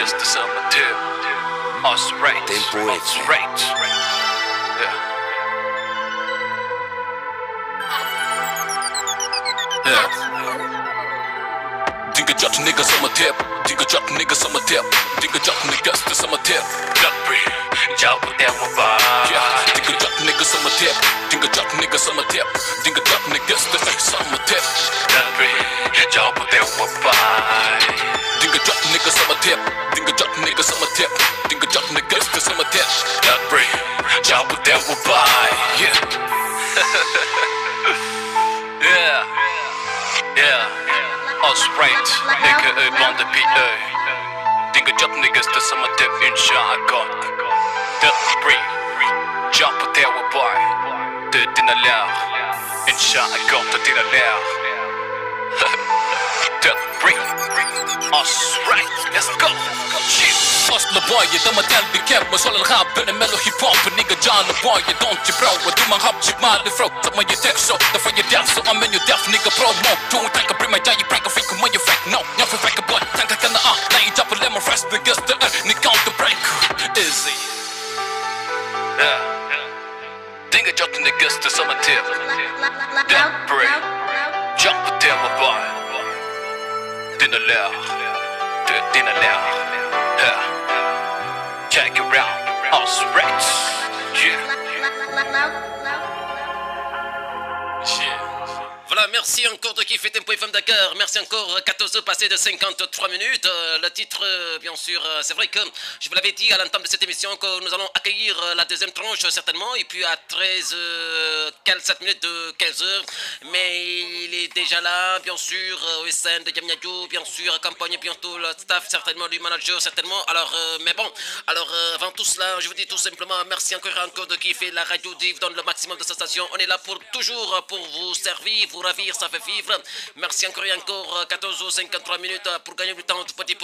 niggas to summer tip. Us right, Tempo us X. right. Yeah. Yeah. Dinga jot niggas sama tip. Dinga jot niggas sama tip. Dinga jot niggas to sama tip. Dapri, jauh tewa ba. Yeah. Dinga jot niggas sama tip. Dinga jot niggas sama tip. Dinga jot niggas to sama tip. Dapri, jauh tewa ba. Dinga jot niggas sama tip. Dinga jot niggas sama tip. Dinga jot niggas to sama tip. Dapri, jauh tewa ba. Yeah. Yeah. Yeah. Us right, aka Bande PA. Dinga jot niggas to sama tip insha God. Dap bring. Jump på tewa boy. Det är dina lär. Insha God, det är dina lär. Dap bring. Us right, let's go. Shit. اصل باية ده مجال بكام وصل الغاب بين ميلو هيب هوب نيجا جان باية دونت يو برو ودو ما هب جيب مال فرو طب ما يتك شو ده في يدف سو ام ان يو دف نيجا برو مو تو تانك بريما جاي بريك فيك ما يفك نو يا في فيك بوي تانك كان اه لا يجاب لما فريش بيجس ده نيكاونت ذا بريك ايزي Dinga jot niggas to summer tip. That break. Jump på tema boy. Dina lär. Det dina lär. Yeah. Check it out. Us right. Yeah. Yeah. Voilà, merci encore de kiffer Tempo FM Dakar. Merci encore, 14 heures passées de 53 minutes. Euh, le titre, euh, bien sûr, euh, c'est vrai que je vous l'avais dit à l'entame de cette émission que nous allons accueillir euh, la deuxième tranche, certainement. Et puis à 13, euh, 7 minutes de 15 heures. Mais il est déjà là, bien sûr, euh, OSN de Yamniadjo, bien sûr, accompagné bientôt le staff, certainement, du manager, certainement. Alors, euh, mais bon, alors euh, avant tout cela, je vous dis tout simplement merci encore et encore de kiffer la radio Div donne le maximum de sa station. On est là pour toujours euh, pour vous servir, vous ravir, ça fait vivre. Merci encore et encore, euh, 14 ou 53 minutes euh, pour gagner du temps un tout petit peu.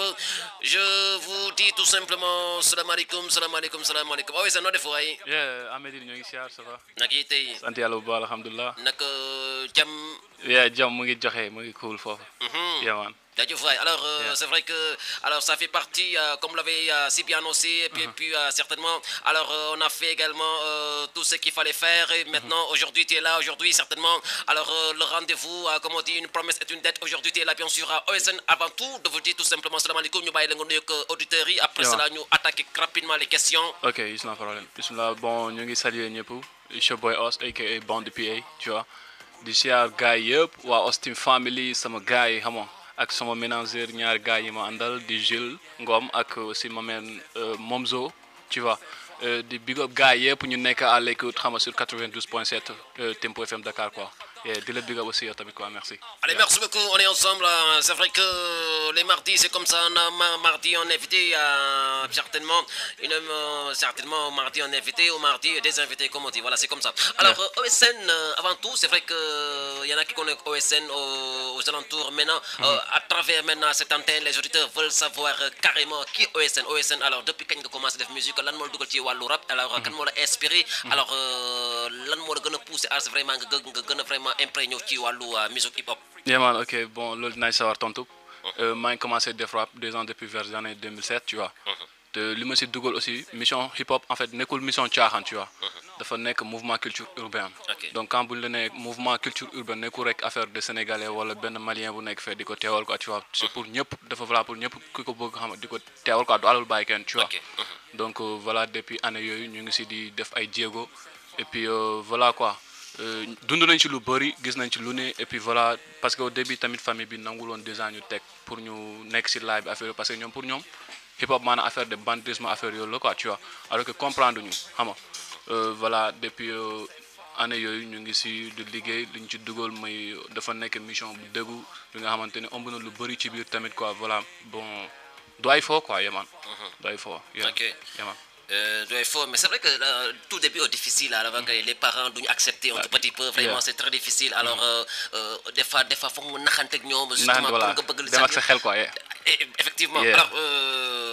Je vous dis tout simplement, salam alaikum, salam alaikum, salam alaikum. Oh, oui, c'est notre fois. hein. yeah Amady ñoo ngi siyaar ça va nag yi tey sant yàlla bu baax alhamdulilah nag euh, jàmm yeah jàmm mu ngi joxe mu ngi cool foofu Mhm. yeah man Jaajëf waay. Alors, euh, Yeah. c'est vrai que alors ça fait partie, euh, comme vous l'avez euh, si bien annoncé, et puis, puis, euh, certainement, alors euh, on a fait également euh, tout ce qu'il fallait faire, et maintenant, aujourd'hui, tu es là, aujourd'hui, certainement, alors euh, le rendez-vous, euh, comme on dit, une promesse est une dette, aujourd'hui, tu es là, bien sûr, à OSN, avant tout, de vous dire tout simplement, salam alaikum, ñu bàyyi la nga nuyoog auditeurs yi, après Yeah. cela, ñu attaquer rapidement les questions. ok is na problème bismillah bon ñu ngi saluer ñëpp it's your boy Os aka Bond PA tu vois di siyaar gars yi yëpp waa Os Team Family sama gars yi xam nga ak sama ménageur ñaari gars yi ma àndal di Jules Ngom ak aussi ma meen Momzo tu vois Euh, di big up gars yëpp ñu nekk à l'écoute xam nga sur 92.7 euh, Tempo FM Dakar quoi et di la big up aussi yow tamit quoi merci Allez, merci beaucoup, on est ensemble. hein. C'est vrai que les mardis, c'est comme ça. On a ma- mardi, on est invité euh, certainement. Une, euh, certainement, mardi, on est invité. Au mardi, des invités, comme on dit. Voilà, c'est comme ça. Alors, euh, OSN, euh, avant tout, c'est vrai qu'il y en a qui connaissent OSN aux, aux alentours. Maintenant, euh, à travers maintenant cette antenne, les auditeurs veulent savoir euh, carrément qui est OSN. OSN, alors, depuis quand tu commencé à faire musique, lan moo la dugal ci wàllu rap alors kan moo la inspiré alors euh, lan moo la gën a poussé à vraiment nga gë- nga gën a vraiment imprégné ci wàllu euh, musique hip hop Yeah man, ok, bon, loolu dinaa si sawar tontu. Euh, maa ngi commencé def rap deux ans depuis vers les années 2007, tu vois. te li ma si dugal aussi mission hip hop en fait nekkul mission caaxaan tu vois. dafa nekk mouvement culture urbaine. Ok. donc quand bu ñu la nee mouvement culture urbaine nekkul rek affaire de sénégalais wala benn malien bu nekk fee di ko teewal quoi tu vois. c'est pour ñëpp dafa voilà pour ñëpp ku ko bëgg xam di ko teewal quoi du alal bàyyi kenn tu vois. Ok. donc euh, voilà depuis année yooyu ñu ngi si di def ay jéego et puis euh, voilà quoi euh, dund nañ ci lu bëri gis nañ ci lu ne et puis voilà parce que au début tamit famille bi nangul woon déjà ñu teg pour ñu nekk si live bi affaire yooyu parce que ñoom pour ñoom hip hop maanaam affaire de banditisme affaire yooyu la quoi tu vois alors que comprendre ñu xam nga euh, voilà depuis euh, année yooyu ñu ngi si di liggéey li ñu ci dugal mooy dafa nekk mission bu dëggu li nga xamante ne ëmb na lu bëri ci biir tamit quoi voilà bon du ay foo quoi yeman du ay foo yeah. Ok. yeman Euh, doit être fort, mais c'est vrai que euh, tout début est difficile. Alors, que les parents doivent accepter un tout petit peu. Vraiment, Yeah. c'est très difficile. Alors, euh, euh, des fois, des fois, faut qu'on a justement naan voilà pour nga bëgg dem ak sa xel quoi yeah. Et- Effectivement. Yeah. Alors, euh,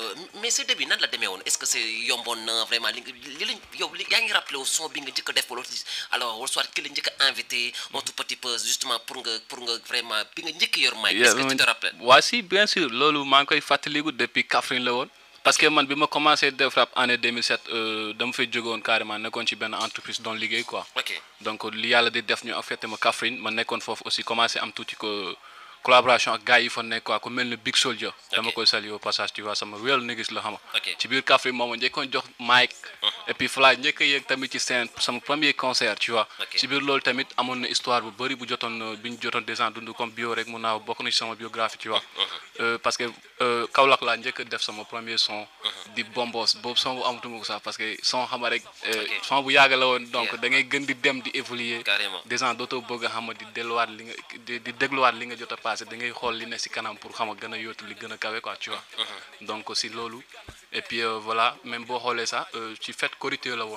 mais ce début nan la demee woon est-ce que c'est yomboon na vraiment li nga li lañ yow li yaa ngi rappelé wu son bi nga njëkk a def wala alors wala soit ki la njëkk a invité un tout petit peu justement pour nga pour nga vraiment bi nga njëkk yor mic est-ce que tu te rappelles waa si bien sûr loolu maa ngi koy fàttaliku depuis Kaffrine la woon parce que man bi ma commencé def rap année 2007 euh, dama fay jógoon carrément nekkoon ci benn entreprise doon liggéey quoi ok donc li yàlla di def ñu affecté ma Kaffrine ma nekkoon foofu aussi commencé am tuuti ko collaboration ak gars yi fa nekk quoi ku mel ni Big Soldier dama koy saluer au passage tu vois sama real niggas la xama Ok. ci biir Kaffrine moom ma njëkkoon jox mic et puis fala njëkk a yéeg tamit ci scène sama premier concert tu vois Ok. ci biir loolu tamit amoon na histoire bu bëri bu jotoon bi ñu jotoon des ans dund comme bio rek mun naa bokk na ci sama biographie tu vois Euh, parce que euh, Kaolack laa njëkk a def sama premier son di bombos boobu son bu amatuma ko sax parce que son xama rek euh, Ok. son bu yàgg la woon donc Yeah. da ngay gën di dem di évoluer Carrément. des ans dootoo bëgg a xam di delluwaat li nga di di dégluwaat li nga jot a passé da ngay xool li ne si kanam pour xam a gën a yóotu li gën a kawe quoi tu vois donc si loolu et puis euh, voilà même boo xoolee sax euh, ci fête Korité la woon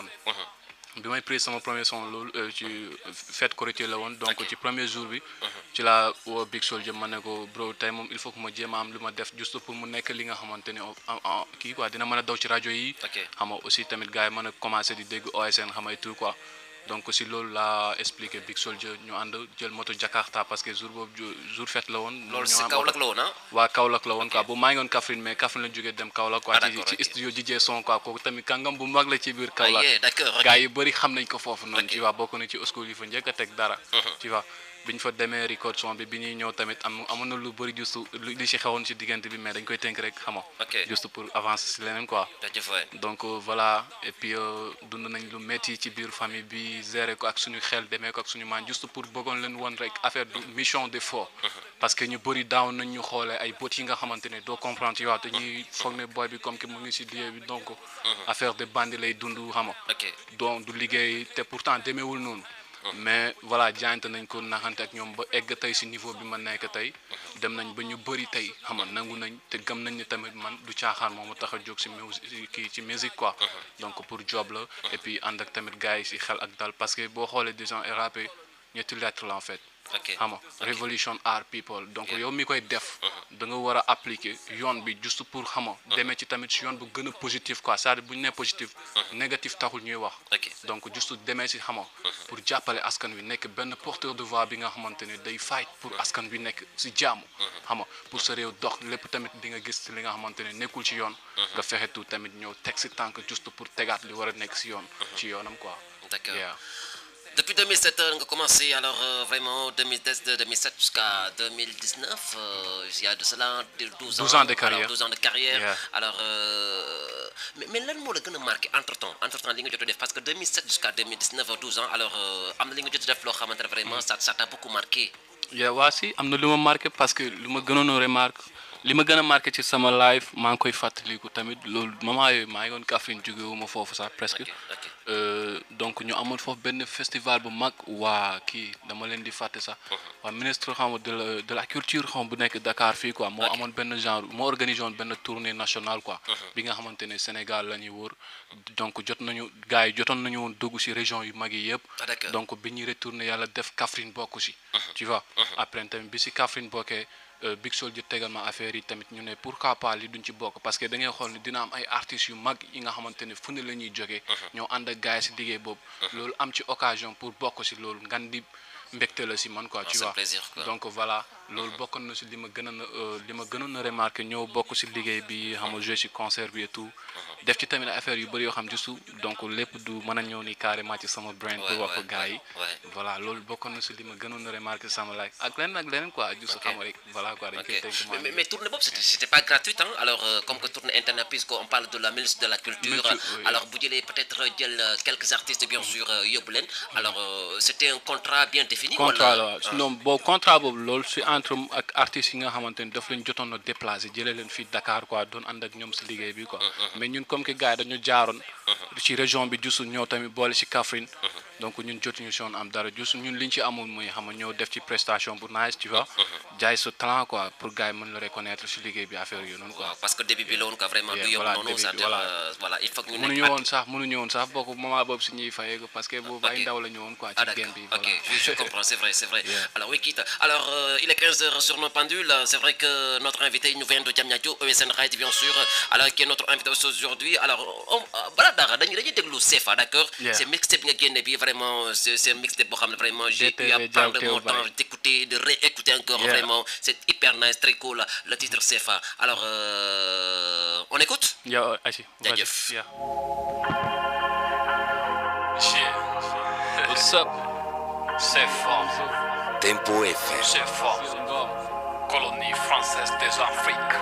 bi may prise sama premier son loolu euh, ci fête Korité la woon donc Ok. ci premier jour bi ci la woo Big Soldier ma ne ko bro tey moom il faut que ma jéem a am lu ma def juste pour mu nekk li nga xamante ne en- en- kii quoi dina mën a daw ci rajo yi Ok. xam nga aussi tamit gars yi mën a commencé di dégg OSN xam nga et tout quoi donc si loolu laa expliqué Big Soldier ñu ànd jël moto Jakarta parce que jour boobu ju- jour fête la woon. loolu ñoo si am Kaolack oto. la woon ah waa Kaolack la woon quoi bu maa ngi woon Kaffrine mais Kaffrine la jógee dem Kaolack quoi Ah, ci d'accord, ci ok. studio DJ son quoi kooku tamit kàngam bu mag la ci biir ah Kaolack yeah d'accord ok. gars yi bëri xam nañ ko foofu noonu Ok. tu vois bokk na ci school yi fa njëkk a teg dara tu vois bi ñu fa demee record son bi bi ñuy ñëw tamit am amoon na lu bëri juste lu li ci xewoon ci diggante bi mais dañ koy tënk rek xama Ok. juste pour avancer si leneen quoi jaajëf waay donc euh, voilà et puis euh, dund nañ lu métti ci biir famille bi gérer ko ak suñu xel demee ko ak suñu maan juste pour bëggoon leen woon rek affaire du mission de faux parce que ñu bëri daaw nañ ñu xoolee ay bët yi nga xamante ne doo comprendre ci waaw te ñuy foog ne boy bi comme que mu ngi si lieu bi donc affaire de bandi lay dund xama ok donc du liggéey te pourtant demeewul noonu mais voilà jaayante nañ ko naxante ak ñoom ba egg tey si niveau bi ma nekk tey dem nañ ba ñu bëri tey xam nga nangu nañ te gëm nañ ni tamit man du caaxaan moo ma tax a jóg si musique kii ci musique quoi donc pour job la et puis ànd ak tamit gars yi si xel ak dal parce que boo xoolee des gens rap ñetti lettre la en fait ok xam nga révolution art people donc yow mi koy def da nga war a appliquer yoon bi juste pour xam nga demee ci tamit si yoon bu gën a positif quoi c'est-à-dire bu ñu nee positif négatif taxul ñuy wax ok donc juste demee si xam nga pour jàppale askan wi nekk benn porteur de voix bi nga xamante ne day fight pour askan wi nekk si jàmm xam nga pour sa réew dox lépp tamit di nga gis li nga xamante ne nekkul ci yoon nga fexe tout tamit ñëw teg si tànk juste pour tegaat li war a nekk si yoon ci yoonam quoi d'accord yeah. Depuis 2007, on a commencé alors euh, vraiment 2010, de 2007 jusqu'à 2019. euh, il y a de cela de 12 ans. 12 ans de carrière. Alors, 12 ans de carrière. Yeah. Alors, euh, mais, mais lan moo la gën a marqué entre temps entre temps li nga jot a def parce que 2007 jusqu'à 2019 12 ans alors euh, am na li nga jot a def loo xamante ne vraiment ça ça t'a beaucoup marqué. yeah, waa si am na lu ma marqué parce que lu ma gënoon a remarque li ma gën a marqué ci sama live maa ngi koy fàttaliku tamit loolu moment yooyu maa ngi woon Kaffrine jóge wu ma foofu sax presque ok ok Euh, donc ñu amoon foofu benn festival bu mag waa kii dama leen di fàtte sax waa ministre xam nga de la de la culture xam bu nekk Dakar fii quoi moo amoon benn genre moo organisé woon benn tournée nationale quoi bi nga xamante ne Sénégal la ñuy wër donc jot nañu gars yi jotoon nañu woon dugg ci région yu mag yi yëpp Ah, d'accord. donc bi ñuy retourné yàlla def Kaffrine bokku ci tu vois après tamit bi ci Kaffrine bokkee euh, Big Soldier tegal ma affaire yi tamit ñu ne pourquoi pas li duñ ci bokk parce que da ngay xool ni dina am ay artistes yu mag yi nga xamante ne fu ne la ñuy jógee ñoo ànd ak gars yi ci liggéey boobu loolu am ci occasion pour bokk ci loolu ngan di mbégte la ci man quoi tu c'est un vois plaisir, quoi. donc voilà loolu bokkoon na ci li ma gënoon a euh, li ma gënoon a remarqué ñëw bokk ci liggéey bi xam nga joué ci concert bi et tout def ci tamit affaire yu bëri yoo xam juste donc lépp du mën a ñëw ni carrément ci sama brain pour Ouais, wax ko ouais, gars yi ouais, ouais. voilà loolu bokkoon na ci li ma gënoon a remarqué sama life ak leneen ak leneen quoi juste Ok. xam nga rek voilà quoi dañ Ok. koy tënk Mais, maa mais, ngi- mais tournée Bob, c'était c'était pas gratuit, hein? Alors, euh, comme que tournée internet, puisqu'on parle de la ministre de la Culture, Culture, oui. alors, vous direz peut-être euh, quelques artistes, bien sûr, euh, Yoblen. Alors, euh, c'était un contrat bien défini contrat voilà. la waaw sinon boobu contrat boobu loolu si entre m ak artistes yi nga xamante ni daf leen jotoon a déplacé jëlee leen fii Dakar quoi doon ànd ak ñoom si liggéey bi quoi mais ñun comme que gars yi dañu jaaroon ci région bi juste ñëw tamit boole si Kaffrine donc ñun jotuñu si woon am dara juste ñun liñ ci amoon mooy xam nga ñëw def ci prestation bu nice tu vois jaay sa talent quoi pour gars yi mën la reconnaître si liggéey bi affaire yooyu noonu quoi waaw parce que début bi la woon quoi vraiment Yeah, du yomb voilà, noonu début ça bi, voilà. voilà il faut que ñu mënuñu nekk woon sax mënuñu woon sax bokk moment boobu si ñuy fayee ko parce que boobu ay ok. ndaw la ñu woon quoi Ah ci d'accord, game bi ok, voilà je, je comprends, c'est vrai, c'est vrai. Yeah. Alors oui, quitte. Alors euh, il est 15h sur nos pendules, c'est vrai que notre invité il nous vient de Diamniadio, ESN Ride bien sûr, alors qui est notre invité aussi aujourd'hui. Alors on, euh, voilà, dara, dañuy dañuy déglu CFA, d'accord Yeah. C'est mixtape nga génne bi vraiment, c'est c'est un mixtape boo xam ne vraiment j'ai eu DTV à prendre Diaw mon Tew Baye. temps d'écouter, de réécouter encore Yeah. vraiment, c'est hyper nice, très cool, le titre CFA. Alors euh, on écoute yow Achi vas-y. Jaajëf. Yeah. Yeah. What's up C'est fort, Tempo FM. c'est fort. Colonie française des Afriques.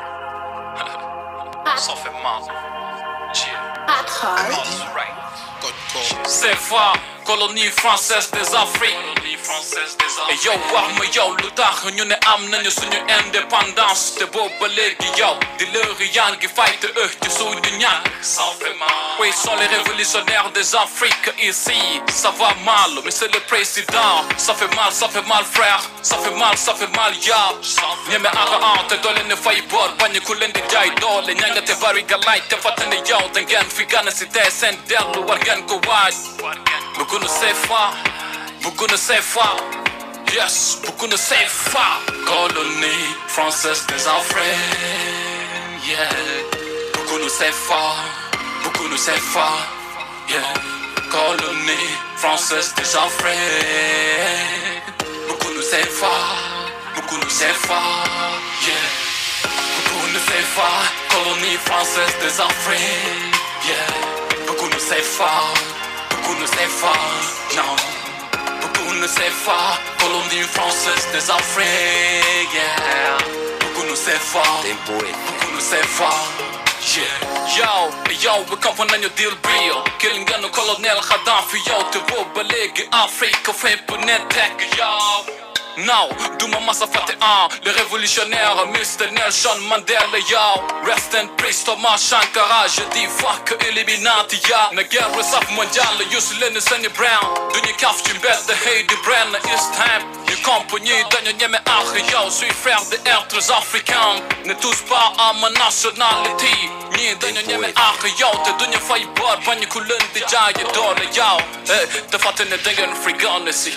Ça fait mal. Yeah. That's right. C'est fort, colonie française des Afriques. Colonie française des Et Afriques. yow wax ma yow lu tax ñu ne am nañu suñu indépendance te boobu ba léegi yow di lëri yaa ngi fight eux ci suñu ñaan Ça fait mal. Oui, sont les révolutionnaires des Afriques ici. Ça va mal, monsieur le président. Ça fait mal, ça fait mal, frère. Ça fait mal, ça fait mal, ya. ñeme ara an te doo leen fay bor bañ ku leen di jaay doole ñanga te bari galaay te fàttali yow da ngeen fi gana si tey seen dellu war ngeen ko waaj. Bëgg nu CFA, bëgg nu CFA. Yes, bëgg nu CFA. Colonie française des Afriques. Yeah. Bëgg nu CFA, bëgg nu CFA. Yeah. Colonie française des Afriques. Bëgg nu CFA, bëgg nu CFA. Yeah. Bëgg nu CFA, colonie française des Afriques. Yeah. Bëgg nu CFA, bëgg nu CFA. Non. Beaucoup ne savent pas, colonie française des Afriques, yeah. Beaucoup ne savent pas, Tempo FM. beaucoup ne savent pas, yeah. Yo, yo, we come from your deal real. Killing gun colonel Gaddafi, yo, te boobu ba léegi Afrique fépp ne tekk, yo. Now, Duma Massa fàtte ah, le révolutionnaire Mr. Nelson Mandela, yo. Rest in peace, Thomas Sankara, je dis fuck Illuminati, ya. Na guerre saf mondiale, Youssou Lenny Sunny Brown. Duñu kaf ci mbedd, hey di brenn, it's time. Ñu compagnie dañu ñeme ak yow, suis frère de êtres africains. Ne touche pas à ma nationalité. ñii dañu ñeme ak yow, te duñu fay bor bañ ku leen di jaaye doole, yow. Eh, te fàtte ne da ngeen frigane si.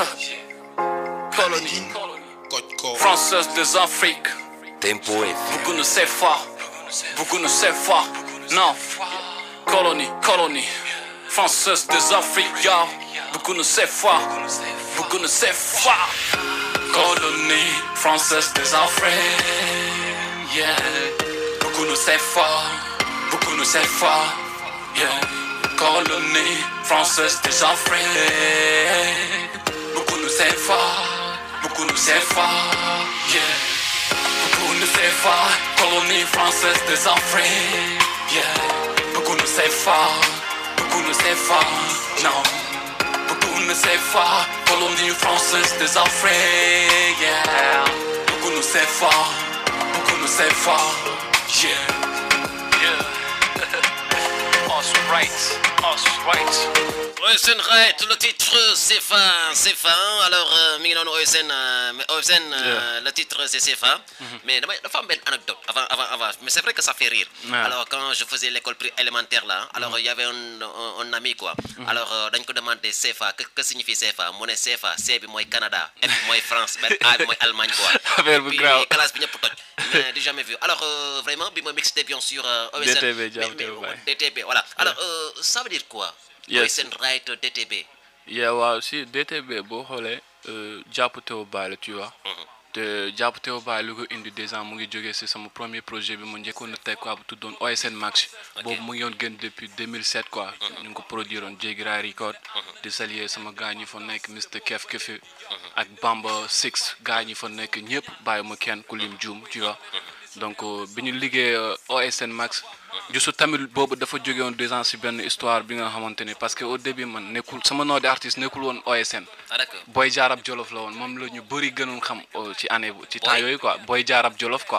Colonie française des Afriques. Tempo FM. Beaucoup ne savent pas. Beaucoup ne savent pas. Non. Colonie, colonie. Française des Afriques, yo. Beaucoup ne savent pas. Beaucoup ne savent pas. Colonie française des Afriques. Yeah. Beaucoup ne savent pas. Beaucoup ne savent pas. Yeah. Colonie française des Afriques. Beaucoup ne savent pas. Beaucoup ne savent pas. Yeah. Beaucoup ne savent pas, colonie française des Afriques. Yeah. Beaucoup ne savent pas, beaucoup ne savent pas, non. Beaucoup ne savent pas, colonie française des Afriques. Yeah. Beaucoup ne savent pas, beaucoup ne savent pas, yeah. Yeah. Us right. Us right. OSN Right, le titre c'est fin, c'est fin. Alors, euh, mi ngi noonu OSN, euh, mais OSN, euh, le titre c'est CFA. Mais damay dafa am benn anecdote avant, avant, avant. Mais c'est vrai que ça fait rire. Ouais. Alors, quand je faisais l'école pri- élémentaire là, alors il y avait un, un, un ami quoi. Alors, euh, dañ ko demandé CFA, que, que signifie CFA mu ne CFA, C bi mooy Canada, F bi mooy France, benn A bi mooy Allemagne quoi. Affaire bu Puis, grave. classe bi ñëpp toj. Mais du jamais vu. Alors, euh, vraiment, bi mooy mixé bien sûr euh, OSN. DTB, mais- Diaw mais- Tew Baye. DTB, voilà. Alors, euh, ça veut dire quoi Yes. OSN Right DTB. yeah waaw si DTB boo xoolee euh, jàpp teew baay la tu vois te jàpp teew baay lu ko indi déjà mu ngi jógee si sama premier projet bi mu njëkkoon a teg quoi bu tuddoon OSN Max boobu mu ngi yoon gën depuis 2007 quoi ñu ngi ko produire woon Jéggi Raay Record di saluer sama gars ñi fa nekk Mr Kef Kefi ak Bamba Six gars ñi fa nekk ñëpp bàyyi ma kenn ku lim juum tu vois donc euh, bi ñu liggéey euh, OSN Max juste tamit boobu dafa jóge woon déjà si benn histoire bi nga xamante ni parce que au début man nekkul sama nom d'artiste nekkul woon OSN Ah d'accord. Boy Jaarab Jolof la woon moom la ñu bëri gënoon xam euh, ci année bu ci temps Boy- yooyu quoi Boy Jaarab Jolof quoi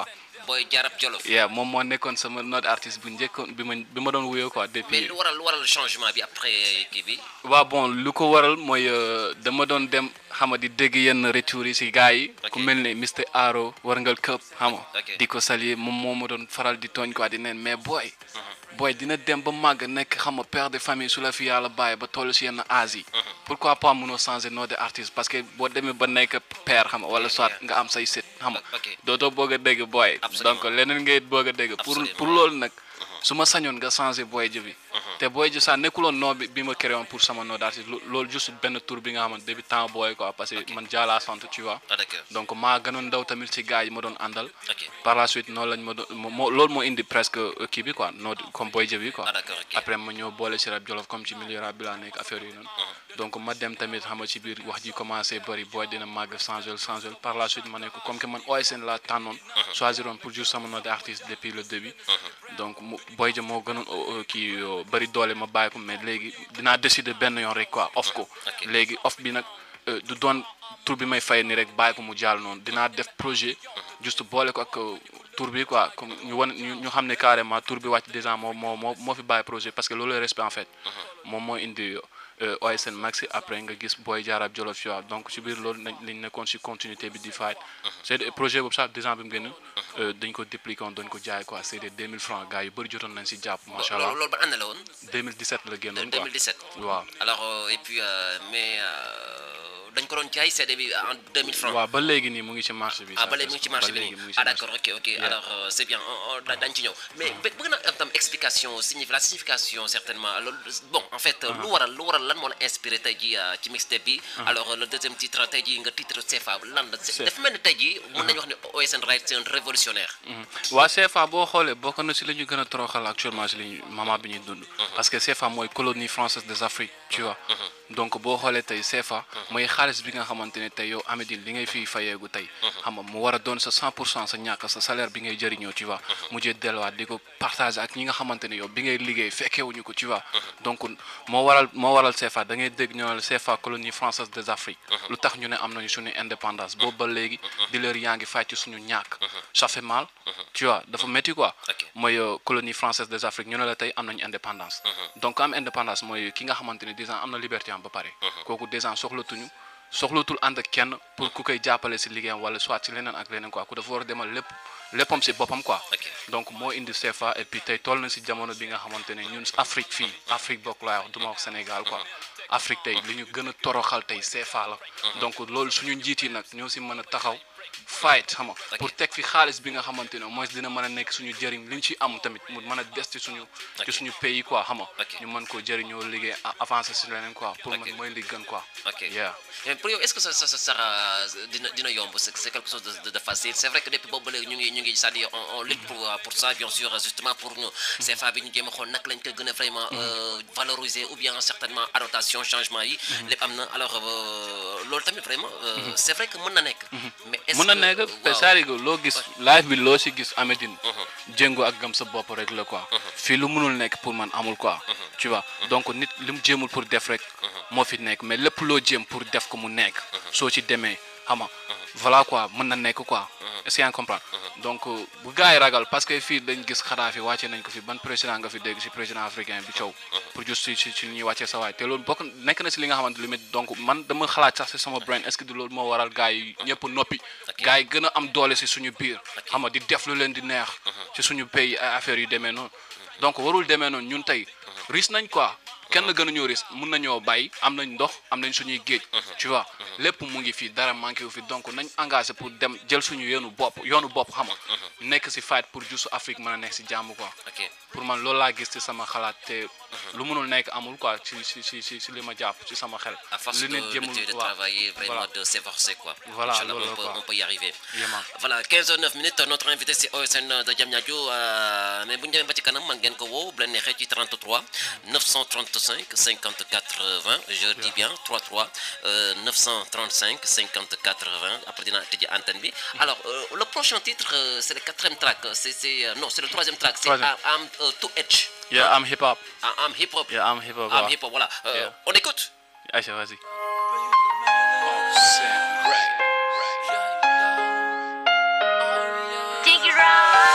Boy Jarab Jolof yeah moom moo nekkoon sama note artiste bu njëkkoon bi ma bi ma doon wuyoo quoi mais depuis lu waral lu waral changement bi après kii bi waaw bon lu ko waral mooy euh, dama doon dem xam nga di dégg yenn retours yi si gars yi ku Ok. mel ne Mr Aro warngal këpp xam nga Ok. di ko saluer moom moo ma doon faral di tooñ quoi di neen mais booy booy dina dem ba màgg nekk xam nga père de famille su la fi yàlla bàyyi ba toll si yenn âge yi pourquoi pas mënoo changer nom de artiste parce que boo demee ba nekk père xam nga wala soit nga am say sët xam nga ok dootoo bëgg a dégg booy Absolument. donc leneen ngay bëgg a dégg pour Absolument. pour loolu nag su ma sañoon nga changer booy ji bi te booy ji sax nekkuloon nom bi bi ma créé woon pour sama nom d'artiste lo- loolu juste benn tour bi nga xamante depuis temps booy quoi parce que man jaalaa sant tu vois ah d'accord donc maa gënoon ndaw tamit ci gars yi ma doon àndal ok par la suite noonu lañ ma doon moo moo- loolu moo indi presque euh, kii bi quoi noo comme booy ji bi quoi ah d'accord ok après ma ñëw boole ci rap jolof comme ci milieu rap bi laa nekk affaire yi noonu donc ma dem tamit xam nga ci biir wax ji commencé bëri booy dina màgg changé changé par la suite ma ne ko comme que man OSN laa tànnoon choisiroon pour juste sama nom d'artiste depuis le début donc mu booy ja moo gënoon euh, kii euh, bëri doole ma bàyyi ko mais léegi dinaa décider benn yoon rek quoi off ko Ok. léegi off bi nag euh, du doon tour bi may fay ni rek bàyyi ko mu jàll noonu dinaa def projet juste boole ko ak euh, tour bi quoi comme ñu wan ñu ñu xam ne carrément tour bi wàcc déjà moo moo moo moo fi bàyyi projet parce que loolu la respect en fait moom moo indi euh, OSN Maxi après nga gis Boy Jaarab Jolof Yoa donc ci biir loolu nañ lañ nekkoon ci continuité bi di fight c'est des projet boobu sax déjà bi mu génn euh, dañ ko dupliqué woon dañ ko jaay quoi c'est des 2000 francs gars yu bëri jotoon nañ ci jàpp macha allah loolu loolu ba ànd la woon 2017 la génnoon quoi 2017 waaw alors euh, et puis euh, mais euh, dañ ko doon jaay CD bi en 2000 francs waaw ba léegi nii mu ngi ci marché bi ah sax ba léegi mu ngi ci marché bi léegi nii mu ngi ci ah marché d'accord ok ok alors euh, c'est bien on- on- da- dañ ci ñëw mais bë- bëgg naa am tam explication signif la signification certainement loolu bon en fait lu waral lu waral lan moo la inspiré tey jii euh, ci mixtape bi alors euh, le deuxième titre tey jii nga titre CFA lan la C'est- dafa mel ni tey jii mën nañu wax ne OSN Right c'est un révolutionnaire waa CFA boo xoolee bokk na si la ñu gën a toroxal actuellement si li ñu moment bi ñuy dund parce que CFA mooy colonie française des Afriques tu vois donc boo xoolee tey CFA mooy xaalis bi nga xamante ne tey yow Amedine li ngay fii fayeegu tey xam nga mu war a doon sa 100 pour cent sa ñàkk sa salaire bi ngay jëriñoo tu vois mujjee delluwaat di ko partager ak ñi nga xamante ne yow bi ngay liggéey fekkeewuñu ko tu vois donc moo waral moo waral CFA da ngay dégg ñu ne la CFA colonie française des Afriques lu tax ñu ne am nañu suñu indépendance boobu ba léegi di leer yaa ngi fay ci suñu ñàkk ça fait mal tu vois dafa métti quoi Ok. mooy euh, colonie française des Afriques ñu ne la tey am nañu indépendance donc am indépendance mooy ki nga xamante ne déjà am na liberté am ba pare kooku déjà soxlatuñu soxlatul ànd ak kenn pour ku koy jàppale si liggéeyam wala soit si leneen ak leneen quoi ku dafa war a demal lépp léppam si boppam quoi Ok. donc moo indi CFA et puis tey toll na si jamono bi nga xamante ne ñun Afrique fii Afrique bokk laay wax du ma wax Sénégal quoi Afrique tey li ñu gën a toroxal tey CFA la donc loolu suñu njiit yi nag ñoo si mën a taxaw fight xam nga pour teg fi xaalis bi nga xamante ne mooy dina mën a nekk suñu jëriñ li ñu ci am tamit mu mën a des ci suñu ci suñu pays quoi xam nga Ok. ñu mën koo jëriñoo liggéey a- avancer si leneen quoi pour Ok. man mooy li gën quoi Ok. yeah mais pour yow est-ce que ça ça ça sera dina dina yomb c'est c'est quelque chose de, de, de facile c'est vrai que depuis boobu ba léegi ñu ngi ñu ngi c'est-à-dire on, on lutte pour euh, pour ça bien sûr justement pour ñu CFA bi ñu jéem a xool naka lañ ko gën a vraiment euh, valoriser ou bien certainement adaptation changement yi lépp am na alors euh, loolu tamit vraiment euh, c'est vrai que mën na nekk mais est-ce mën na que- nekk te waaw. saarigo loo gis live bi loo si gis Amedine jéngo ak gëm sa bopp rek la quoi fii lu mënul nekk pour man amul quoi tu vois donc nit li mu jéemul pour def rek moo fi nekk mais lépp loo jéem pour def ko mu nekk soo ci demee xam nga voilà quoi mën na nekk quoi est-ce que yaa ngi comprendre donc euh, bu gars yi ragal parce que fii dañ gis Kadhafi wàcce nañ ko fi ban président nga fi dégg si président africain bi coow pour juste si si si ñuy wàccee sa waay te loolu bokk nekk na si li nga xamante lu mit donc man dama xalaat sax si sama brain est-ce que du loolu moo waral gars yi ñëpp noppi gars yi gën a am doole si suñu biir xam nga di def lu leen di neex ci suñu pays ay affaires yu demee noonu donc warul demee noonu ñun tey ris nañ quoi kenn gënuñoo ris mun nañoo bàyyi am nañ ndox am nañ suñuy géej tu vois lépp mu ngi fii dara manqué wu fi donc nañ engagé pour dem jël suñu yoonu bopp yoonu bopp xam nga nekk si fight pour juste Afrique mën a nekk si jàmm quoi ok pour man loolu laa gis ci sama xalaat te lu mënul nekk amul quoi ci ci ci ci ci li ma jàpp ci sama xel à force li de, nit de, jëmul de waaw. travailler, vraiment Voilà. de s'efforcer quoi. Voilà, Inch'Allah, lolo, on, peut, quoi. on peut y arriver. Yéman. Voilà, 15 h 9 minutes, notre invité c'est OSN de Diamniadio. Euh, mais bu ñu demee ba ci kanam man ngeen ko woo bu leen neexee ci 33 935 54 20 je dis bien 33 euh, 935 54 20 après dinaa tëjee antenne bi. Alors euh, le prochain titre euh, c'est le quatrième track c'est c'est euh, non c'est le troisième track c'est Troisième. Am euh, To Edge. yeah I'm hip hop Am Am Hip Hop. yeah I'm hip hop Am waaw Hip Hop voilà. Euh, Yeah. On écoute. Aïcha vas-y Dig it right.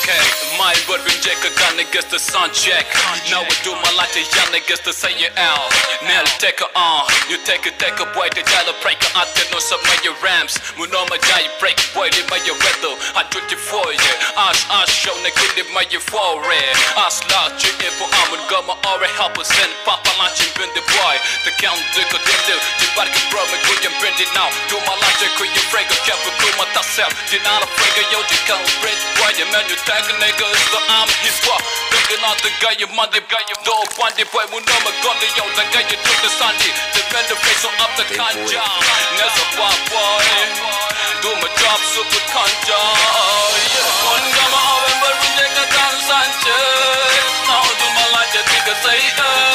Okay, my word when check a gun against the sun check. Now we do my light young against the say you out. Nail take a on, you take a take a boy the jala break a at no some of your rams. Muno ma jai break boy li my weather. I do it for you. Ash ash show na kid my fore. Ash la you info I'm gonna go my already help us and papa lunch and bend the boy. The count the go do the bark bro me go and bend it now. Do my lunch could you break a cap with my tasel. Did not a break a yo you can't break boy you man you tag a nigga is the arm his what. Thinking out the guy you mother guy you dog one day boy muno ma gun the yo the guy you took the Sunday. The bend the face on up the kanja. Never boy boy. Do my job super kanja. Yeah. One gama November we take a dance Sanchez. Now do my life just take a say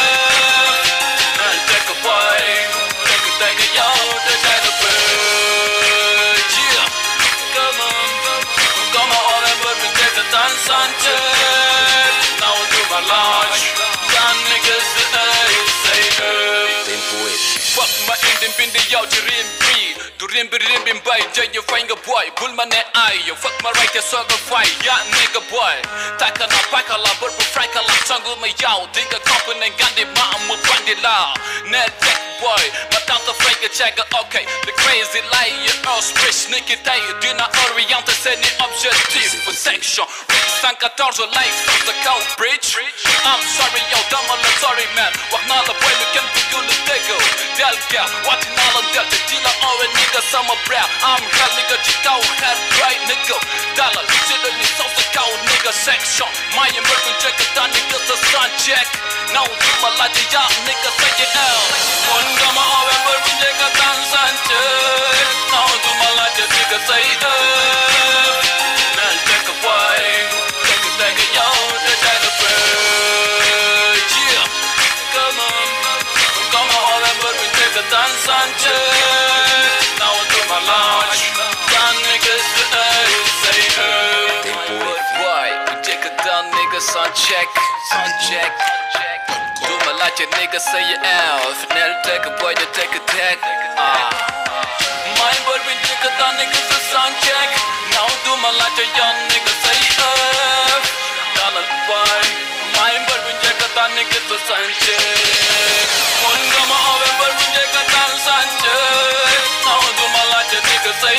uh. And take a boy. Take a take a yo to take a bird. Yeah. Come on. Come on November we take a dance Sanchez. Now do my life. Young niggas say say uh. Tempo F. Fuck my ending bindi yaw di rimbi Du rimbi rimbi mbay jay you find a boy Bul ma ne ay yo fuck my right ya soga fay Ya nigga boy Taka na paka la burbu franka la sangu ma yaw Diga company gandi ma amu bandi la Ne tech boy Ma tanta franka checka okay The crazy lie you all sprich Niki tay Dina oriente se ni objectif Protection Rick 114 like South the cow bridge I'm sorry yo dama la sorry man Wak na la boy me can be you the diggo Delga Watching all of Delta Dila or a nigga summer brow I'm hell nigga Chikao head right nigga Dollar Chillin' ni South the cow nigga section My American check it down nigga the sun check Now do my light ya nigga say it out One gama November we nigga dance and check Now do my light ya nigga say it out Now check a boy Take a take a yo Take a bird Yeah Come on Come on November we take a dance and check Now I do my launch Young niggas say say hey Tempo Good F. boy We take a down nigga sun check Sun check Do my like your nigga say you out If you never take a boy you take a tag Ah My boy we take a down nigga say sun check Now do my like your young nigga say F Dollar boy My boy we take a down nigga say sun check One gama November we take a down sun check Now do my like your nigga say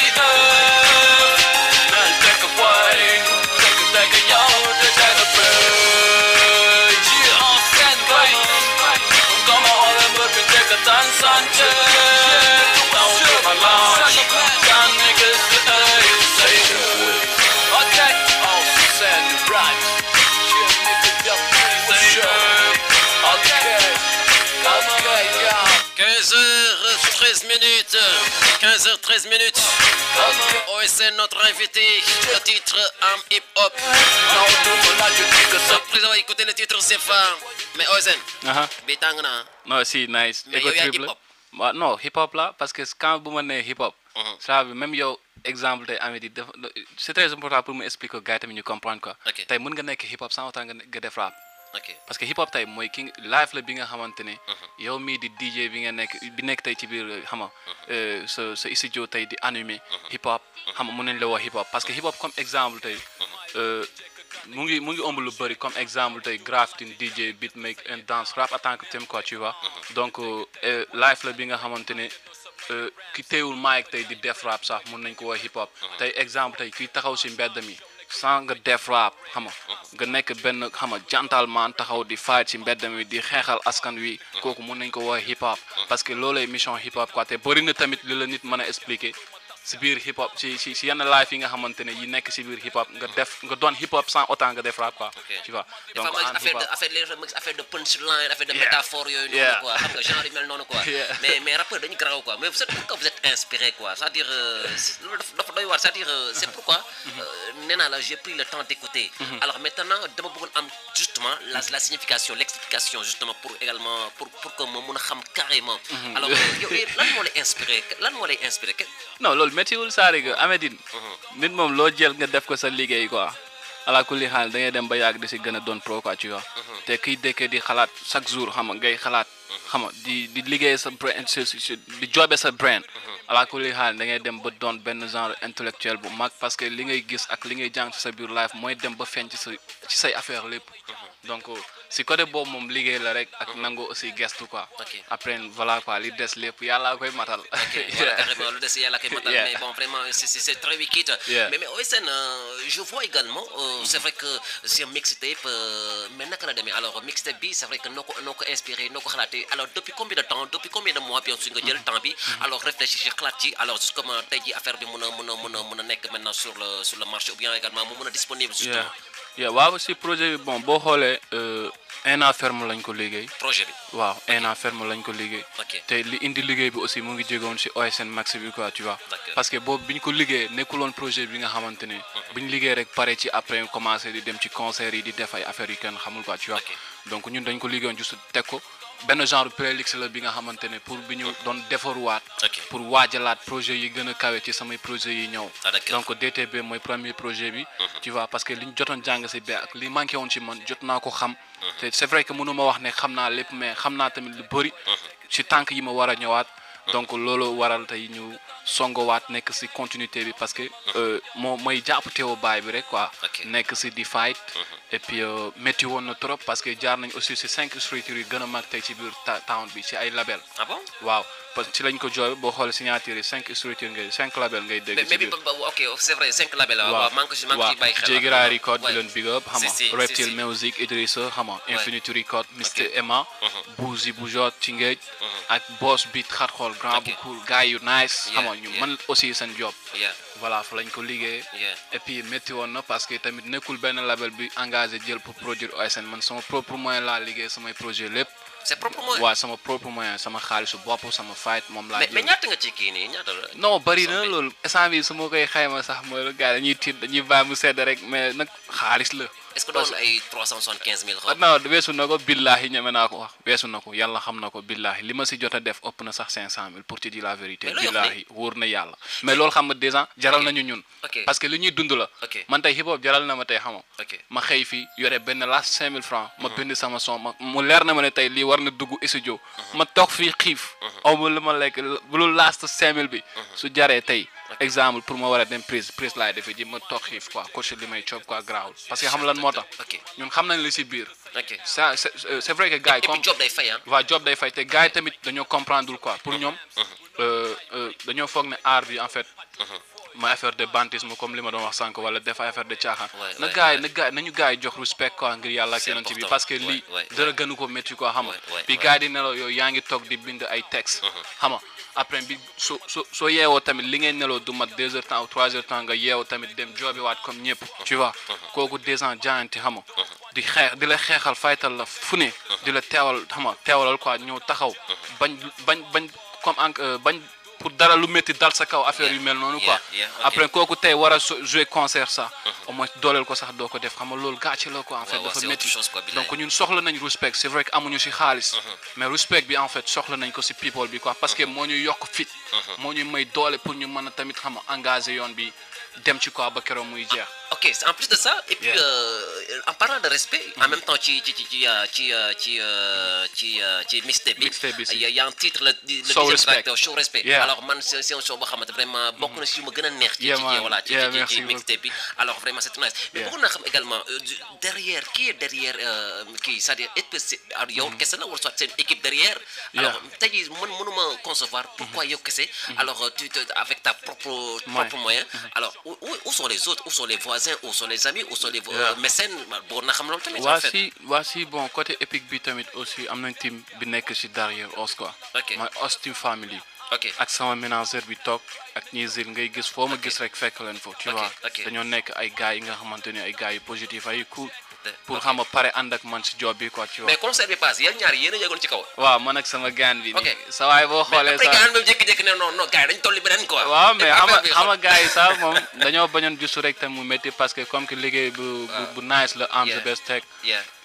F Now take a boy Take a take a yo Take a bird Yeah all set boy Come on November we take a down sun check Now do my launch Young niggas say say Okay all set right Yeah nigga jump say Okay Okay yeah 15h13 minutes. 15h13 minutes. OSN, notre invité. Le titre Am Hip Hop. Now do my like your niggas Après avoir écouté le titre CFA. Mais OSN, Aha. bitang na. non si nice Mais ego yow yaa trip hip la hop. waaw non hip hop la parce que quand bu ma nee hip hop Mhm. ça veut même yow exemple tey Amady def c'est très important pour mu expliquer ko gars yi tamit ñu comprendre quoi Ok. tey mën nga nekk hip hop sans autant nga ne- nga def rap Ok. parce que hip hop tey mooy ki live la bi nga xamante ne yow mii di DJ bi nga nekk bi nekk tey ci biir xam nga euh, sa sa studio tey di animé hip hop xam nga mën nañ la woo hip hop parce que hip hop comme exemple tey euh, mu ngi mu ngi ëmb lu bëri comme exemple tey grafting DJ beatmaker and dance rap en tant que thème quoi tu vois donc euh, euh, live la bi nga xamante ne euh, ki teewul mic tey di def rap sax mën nañ ko woo hip hop tey exemple tey kiy taxaw si mbedd mi sans nga def rap xam nga nga nekk benn xam nga gentleman taxaw di fight ci mbedd mi di xeexal askan wi kooku mën nañ ko woowee hip hop parce que loolay mission hip hop quoi te bëri na tamit li la nit mën a expliquer si biir hip hop ci ci ci yenn live yi nga xamante ne yi nekk si biir hip hop nga def nga doon hip hop sans autant nga def rap quoi tu vois Des fois, donc ma gis en hip affaire de hop affaire léegi ma gis affaire de punchline affaire de Yeah. métaphore yooyu noonu Yeah. quoi xam nga genre yu mel noonu quoi Yeah. mais mais rappeur dañu garaaw quoi mais vous êtes pourquoi vous êtes inspiré quoi c'est-à-dire euh, c'est- loolu dafa dafa doy waar c'est-à-dire euh, c'est pourquoi euh, nee naa la j'ai pris le temps d'écouter alors maintenant dama bëggoon am justement la la signification l'explication justement pour également pour pour que ma mun a xam carrément alors euh, yow lan moo lay inspiré lan moo lay inspiré que non loolu méttiwul saari ga Amédine nit moom loo jël nga def ko sa liggéey quoi ala kulli xaal da ngay dem ba yàgg di si gën a doon pro quoi tu vois te kiy dëkkee di xalaat chaque jour xam nga ngay xalaat xam nga di di liggéey sa brain si si di joobe sa brain ala kulli xaal da ngay dem ba doon benn genre intellectuel bu mag parce que li ngay gis ak li ngay jàng ci sa biir life mooy dem ba feeñ ci sa ci say affaire lépp donc si côté boobu moom liggéey la rek ak nangu aussi gestu quoi Ok. après voilà quoi li des lépp yàlla koy matal Voilà, carrément, le dossier à la Kématal, Yeah. mais bon, vraiment, c'est- c'est c'est très wicked. Yeah. Mais, mais OSN, euh, je vois également, euh, c'est vrai que c'est un mixtape, euh, mais naka la demee alors mixtape bi c'est vrai que noo ko noo ko inspiré noo ko xalaatee alors depuis combien de temps depuis combien de mois bien sûr nga jël temps bi alors réfléchir ci xalaat ci alors justement tey ji affaire bi mun a mun a mun a mun a nekk maintenant sur le sur le marché ou bien également mu mun a disponible yeah justement yeah waaw si projet bi bon boo xoolee euh, un an ferme lañ ko liggéey projet bi waaw un an ferme lañ ko liggéey ok te li indi liggéey bi aussi mu ngi jégoon si OSN Max bi quoi tu vois D'accord. parce que boobu bi ñu ko liggéey nekkuloon projet bi nga xamante ne bi ñu liggéey rek pare ci après commencé di dem ci concert yi di def ay affaires yu kenn xamul quoi tu vois Ok. donc ñun dañ ko liggéeyoon juste teg ko benn genre playlist la bi nga xamante ne pour bi ñu doon defaruwaat Ok. pour waajalaat projet yi gën a kawe ci samay projet yi ñëw Ah, d'accord. donc DTB mooy premier projet bi tu vois parce que li ñu jotoon jàng si bi ak li manqué woon ci man jot naa ko xam te c'est vrai que mënu ma wax ne xam naa lépp mais xam naa tamit lu bëri ci tànk yi ma war a ñëwaat donc loolu waral tey ñu songowaat nekk si continuité bi parce que euh, moo mooy jàpp teewu baay bi rek quoi Ok. nekk si di fight et puis euh, métti woon na trop parce que jaar nañ aussi si cinq structures yi gën a mag tey ci biir ta- town bi ci ay label ah bon waaw parce que ci lañ ko jooy boo xoolee signature yi cinq structures ngay cinq label ngay dégg mais ci mais bi biir ba- ba- ok c'est vrai cinq labels la waaw maa ngi ko si maa ngi waaw ciy bàyyi xel Jégira Record Ouais. di leen big up xam Si, nga si, si, Reptile si. Music Idrissa xam nga Infinity Record Mr Ok. Emma Bouzy Boujot ci ngéej ak Boss Beat xat xool grand bu Ok. cool gars yu nice xam nga Yeah, ñu yeah. mën aussi seen job yeah voilà fa lañ ko liggéey yeah et puis métti woon na parce que tamit nekkul benn label bi engagé jël pour produire OSN man sama propre moyen laa liggéey samay projet lépp c'est proprement waaw sama propre moyen sama xaalisu bopp sama fight moom laa mais mais jël ñaata nga ci kii nii ñaata la non bëri na Somme bi. loolu instant bi su ma koy xayma sax mooy lu gars yi dañuy tiit dañuy bàyyi mu sedd rek mais nag xaalis la est-ce que doon ay 375 000 ah xaw non weesu na ko billaahi ñeme naa ko wax weesu na ko yàlla xam na ko billaahi li ma si jot a def ëpp na sax 500000 pour te dire la vérité Mais looy wax billaahi wóor na yàlla mais loolu xam nga déjà jaral nañu ñun Ok. parce que li ñuy dund la Ok. man tey hip hop jaral na ma tey xama ok ma xëy fi yore benn last 5000 francs ma bind sama son ma mu leer na ma ne tey lii war na dugg studio ma toog fii xiif aw ma lu ma lekk bu lu last 5000 bi su jaree tey exemple pour ma war a dem prise prise laay defee ji ma toog xiif quoi coach li may coob quoi grawul parce que xam lan moo tax ok ñun xam nañ li si biir ok ça c'est c'est vrai que gars yi et puis comme job day fay ah waa job day fay te gars yi tamit dañoo comprendre quoi pour ñoom euh, euh, dañoo foog ne art bi en fait mooy affaire de bantisme comme li ma doon wax sànq wala def affaire de caaxaan Ouais, na ouais, gars yi ouais. na gars nañu gars yi jox respect quoi ngir yàlla ak C'est yonent bi important. parce que Ouais, lii ouais, dara gënu ko métti quoi xam nga Ouais, ouais, bi ouais. gars yi di nelaw yow yaa ngi toog di bind ay texte xam nga après bi soo soo soo yeewoo tamit li ngay neloo du mat deux heures temps ou trois heures temps nga yeewoo tamit dem joobi waat comme ñëpp tu vois kooku des ans jaayante xam nga di xeex di la xeexal faytal la fu ne di la teewal xam nga teewalal quoi ñëw taxaw bañ bañ bañ comme en euh, bañ pour dara lu métti dal sa kaw affaire yu mel noonu quoi Yeah, yeah, ok. après kooku tey war a so- jouer concert sax au moins dooleel ko sax doo ko def xam nga loolu gàcce la quoi en fait waaw, dafa c'est métti autre chose, quoi, bilaay. donc ñun soxla nañ respect c'est vrai que amuñu ci xaalis mais respect bi en fait soxla nañ ko ci people bi quoi parce que moo ñu yokk fit moo ñu may doole pour ñu mën a tamit xam nga engagé yoon bi dem ci quoi ba keroog muy jeex ok c'est en plus de ça et puis Yeah. euh, en parlant de respect en même temps ci ci ci ci euh, ci euh, ci euh, ci euh, ci mixtape bi Mixtape bi si. il y a- il y a un titre le, le Show deuxième Respect. track euh, show respect Yeah. alors man c'est c'est un show boo xamante vraiment bokk na si yu ma gën a neex ci Yeah, ci man. voilà ci Yeah, ci merci ci beaucoup. mixtape bi alors vraiment c'est nice mais Yeah. bëggoon naa xam également euh, du- derrière qui est derrière euh, kii c'est-à-dire est-ce que c'est alors yow kese la wala soit c'est une équipe derrière alors Yeah. tey jii man mënuma concevoir pourquoi yow kese alors euh, tu te avec ta propre propre moyen alors où, où où sont les autres où sont les voisins où sont les amis où sont les Yeah. euh, mécènes bëggoon naa xam loolu tamit waa en fait si waa si bon côté épique bi tamit aussi am nañ team bi nekk ci derrière os quoi Ok. mooy os team family ok ak sama ménageur bi toog ak ñi zil ngay gis foo ma gis rek fekk leen fo tu Ok, vois ok. dañoo nekk ay gars yi nga xamante ne ay gars yu positif ay cool De- pour ok. xam nga pare ànd ak man si job bi quoi tu vois mais concert bi passe yéen ñaar yéen a yëgoon ci kaw waaw man ak sama gaan bi Ok. nii sa waay boo xoolee après sax gars yi même jékki-jékki ne non non gars yi dañu tolli beneen quoi waaw mais xam nga affaire bi xam nga gars yi sax moom dañoo bañoon juste rek te mu métti parce que comme que liggéey bu bu bu nice la am Yeah. the best tech yeah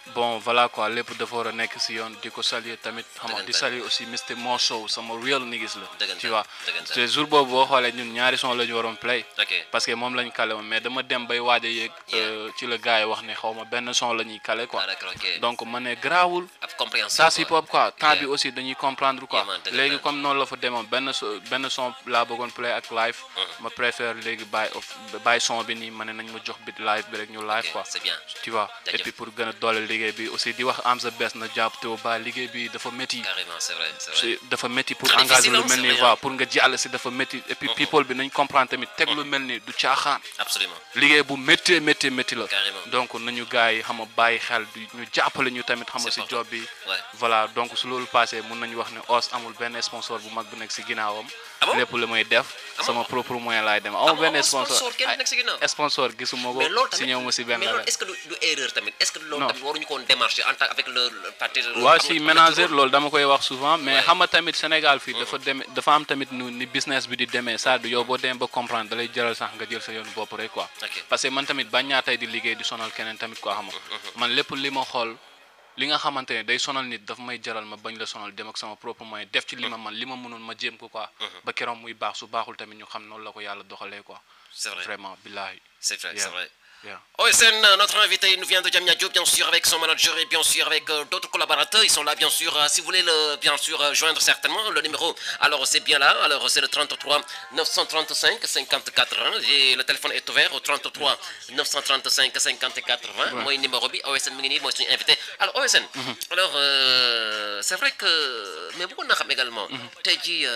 bon voilà quoi lépp dafa war a nekk si yoon di ko saluer tamit xam nga di Dëggantaan. saluer aussi Mr Mo Show sama real niggas la Dëggantaan, tu vois dëggantaan. te jour boobu boo xoolee ñun ñaari son la ñu waroon play ok parce que moom lañ kale woon mais dama dem bay waaj a yéeg euh, ci la gars yi wax ne xaw ma benn son la ñuy kale quoi ah d'accord ok donc ma ne garaawul ab compréhension ça hip hop quoi temps Yeah. bi aussi dañuy comprendre quoi Yeah, man, dëgg léegi la. comme noonu la fa demoon benn so benn son laa bëggoon play ak live ma préfère léegi bàyyi off bàyyi son bi nii ma ne nañ ma jox bit live bi rek ñu live Ok, quoi c'est bien. tu vois et Jaajëf. puis pour gën a doole liggéey bi aussi di wax am sa best na jàpp te ba liggéey bi dafa métti carrément c'est vrai c'est vrai si dafa métti pour Très engager difficile, lu hein, mel c'est ni vrai, waaw hein. pour nga jàll si dafa métti et puis people bi nañ comprendre tamit teg lu mel ni du caaxaan absolument liggéey bu métti métti métti la Carrément. donc nañu gars yi xam nga bàyyi xel di ñu jàppale ñu tamit xam nga C'est si important. job bi Ouais. voilà donc su loolu passé mun nañu wax ne os amul benn sponsor bu mag bu nekk si ginnaawam Ah bon lépp lu may def Ah bon? sama propre moyen laay dem Ah amul bon, benn amul sponsor sponsor, kenn ay- nekk si ginnaaw? sponsor gisuma ko mais loolu tamit si ñëw ma si benn mais loolu label. est-ce que du, du erreur tamit est-ce que loolu Non. tamit waruñu ko woon démarcher en tant avec le le parti waaw si ménager loolu dama koy wax souvent mais xam nga tamit Sénégal fii dafa demee dafa am tamit nu ni business bi di demee ça du yow boo demee ba comprendre da lay jëral sax nga jël sa yoonu bopp rek quoi Ok. parce que man tamit bañ ñaa tey di liggéey di sonal keneen tamit quoi xam nga man lépp li ma xool li nga xamante ne day sonal nit daf may jaral ma bañ la sonal dem ak sama propre moyen def ci li ma man li ma mënoon ma jéem ko quoi ba keroog muy baax su baaxul tamit ñu xam noonu la ko yàlla doxalee quoi C'est vrai. vraiment billahi c'est vrai Yeah. c'est vrai yeah. OSN, euh, notre invité, il nous vient de Diamniadio, bien sûr, avec son manager et bien sûr avec euh, d'autres collaborateurs. Ils sont là, bien sûr. euh, si vous voulez, le, bien sûr, euh, joindre certainement le numéro, alors c'est bien là. Alors c'est le 33 935 54 20. Et le téléphone est ouvert au 33 935 54 20. Moi, numéro B, OSN Mini, moi, je suis invité. Alors, OSN, alors, euh, c'est vrai que. Mais beaucoup de également. Tu dit.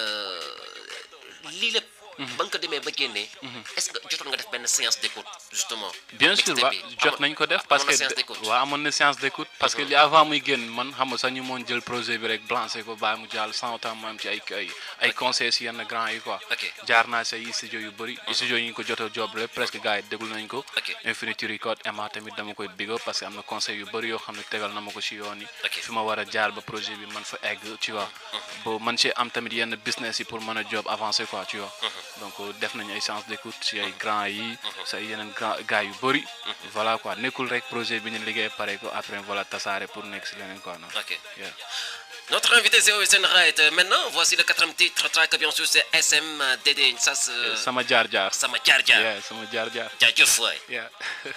lii lépp ba nga ko demee ba génnee est-ce que jotoon nga def benn séance d'écoute justement bien sûr mixtape wa bi. jot Amoon- nañ ko def amoon parce na que séance d'écoute. waaw amoon na séance d'écoute parce que li avant muy génn man xam nga sax ñu moon jël projet bi rek blanché ko bàyyi mu jàll sans autant mu am ci ay ay ay conseils si yenn grand yi quoi Ok. jaar naa si ay studio yu bëri studio yi ñu ko jot a job rek presque gars yi déglu nañ ko Ok. Infinity Record Emma tamit dama koy big up parce que am na conseil yu bëri yoo xam ne tegal na ma ko si yoon yi Ok. fi ma war a jaar ba projet bi man fa egg tu vois ba man ci am tamit yenn business yi pour mën a job avancer quoi tu vois donc def nañ ay séance d'écoute si ay grand yi si ay yeneen grand gars yu bëri voilà quoi nekkul rek projet bi ñu liggéey pare ko après voilà tasaare pour nekk si leneen quoi non Ok. Yeah. Notre invité c'est OSN Right. Euh, Maintenant, voici le quatrième titre track, bien sûr, c'est SMDD. Ça, c'est. sama jaar jaar Sama Jar Jar. yeah sama jaar jaar Jaajëf waay. yeah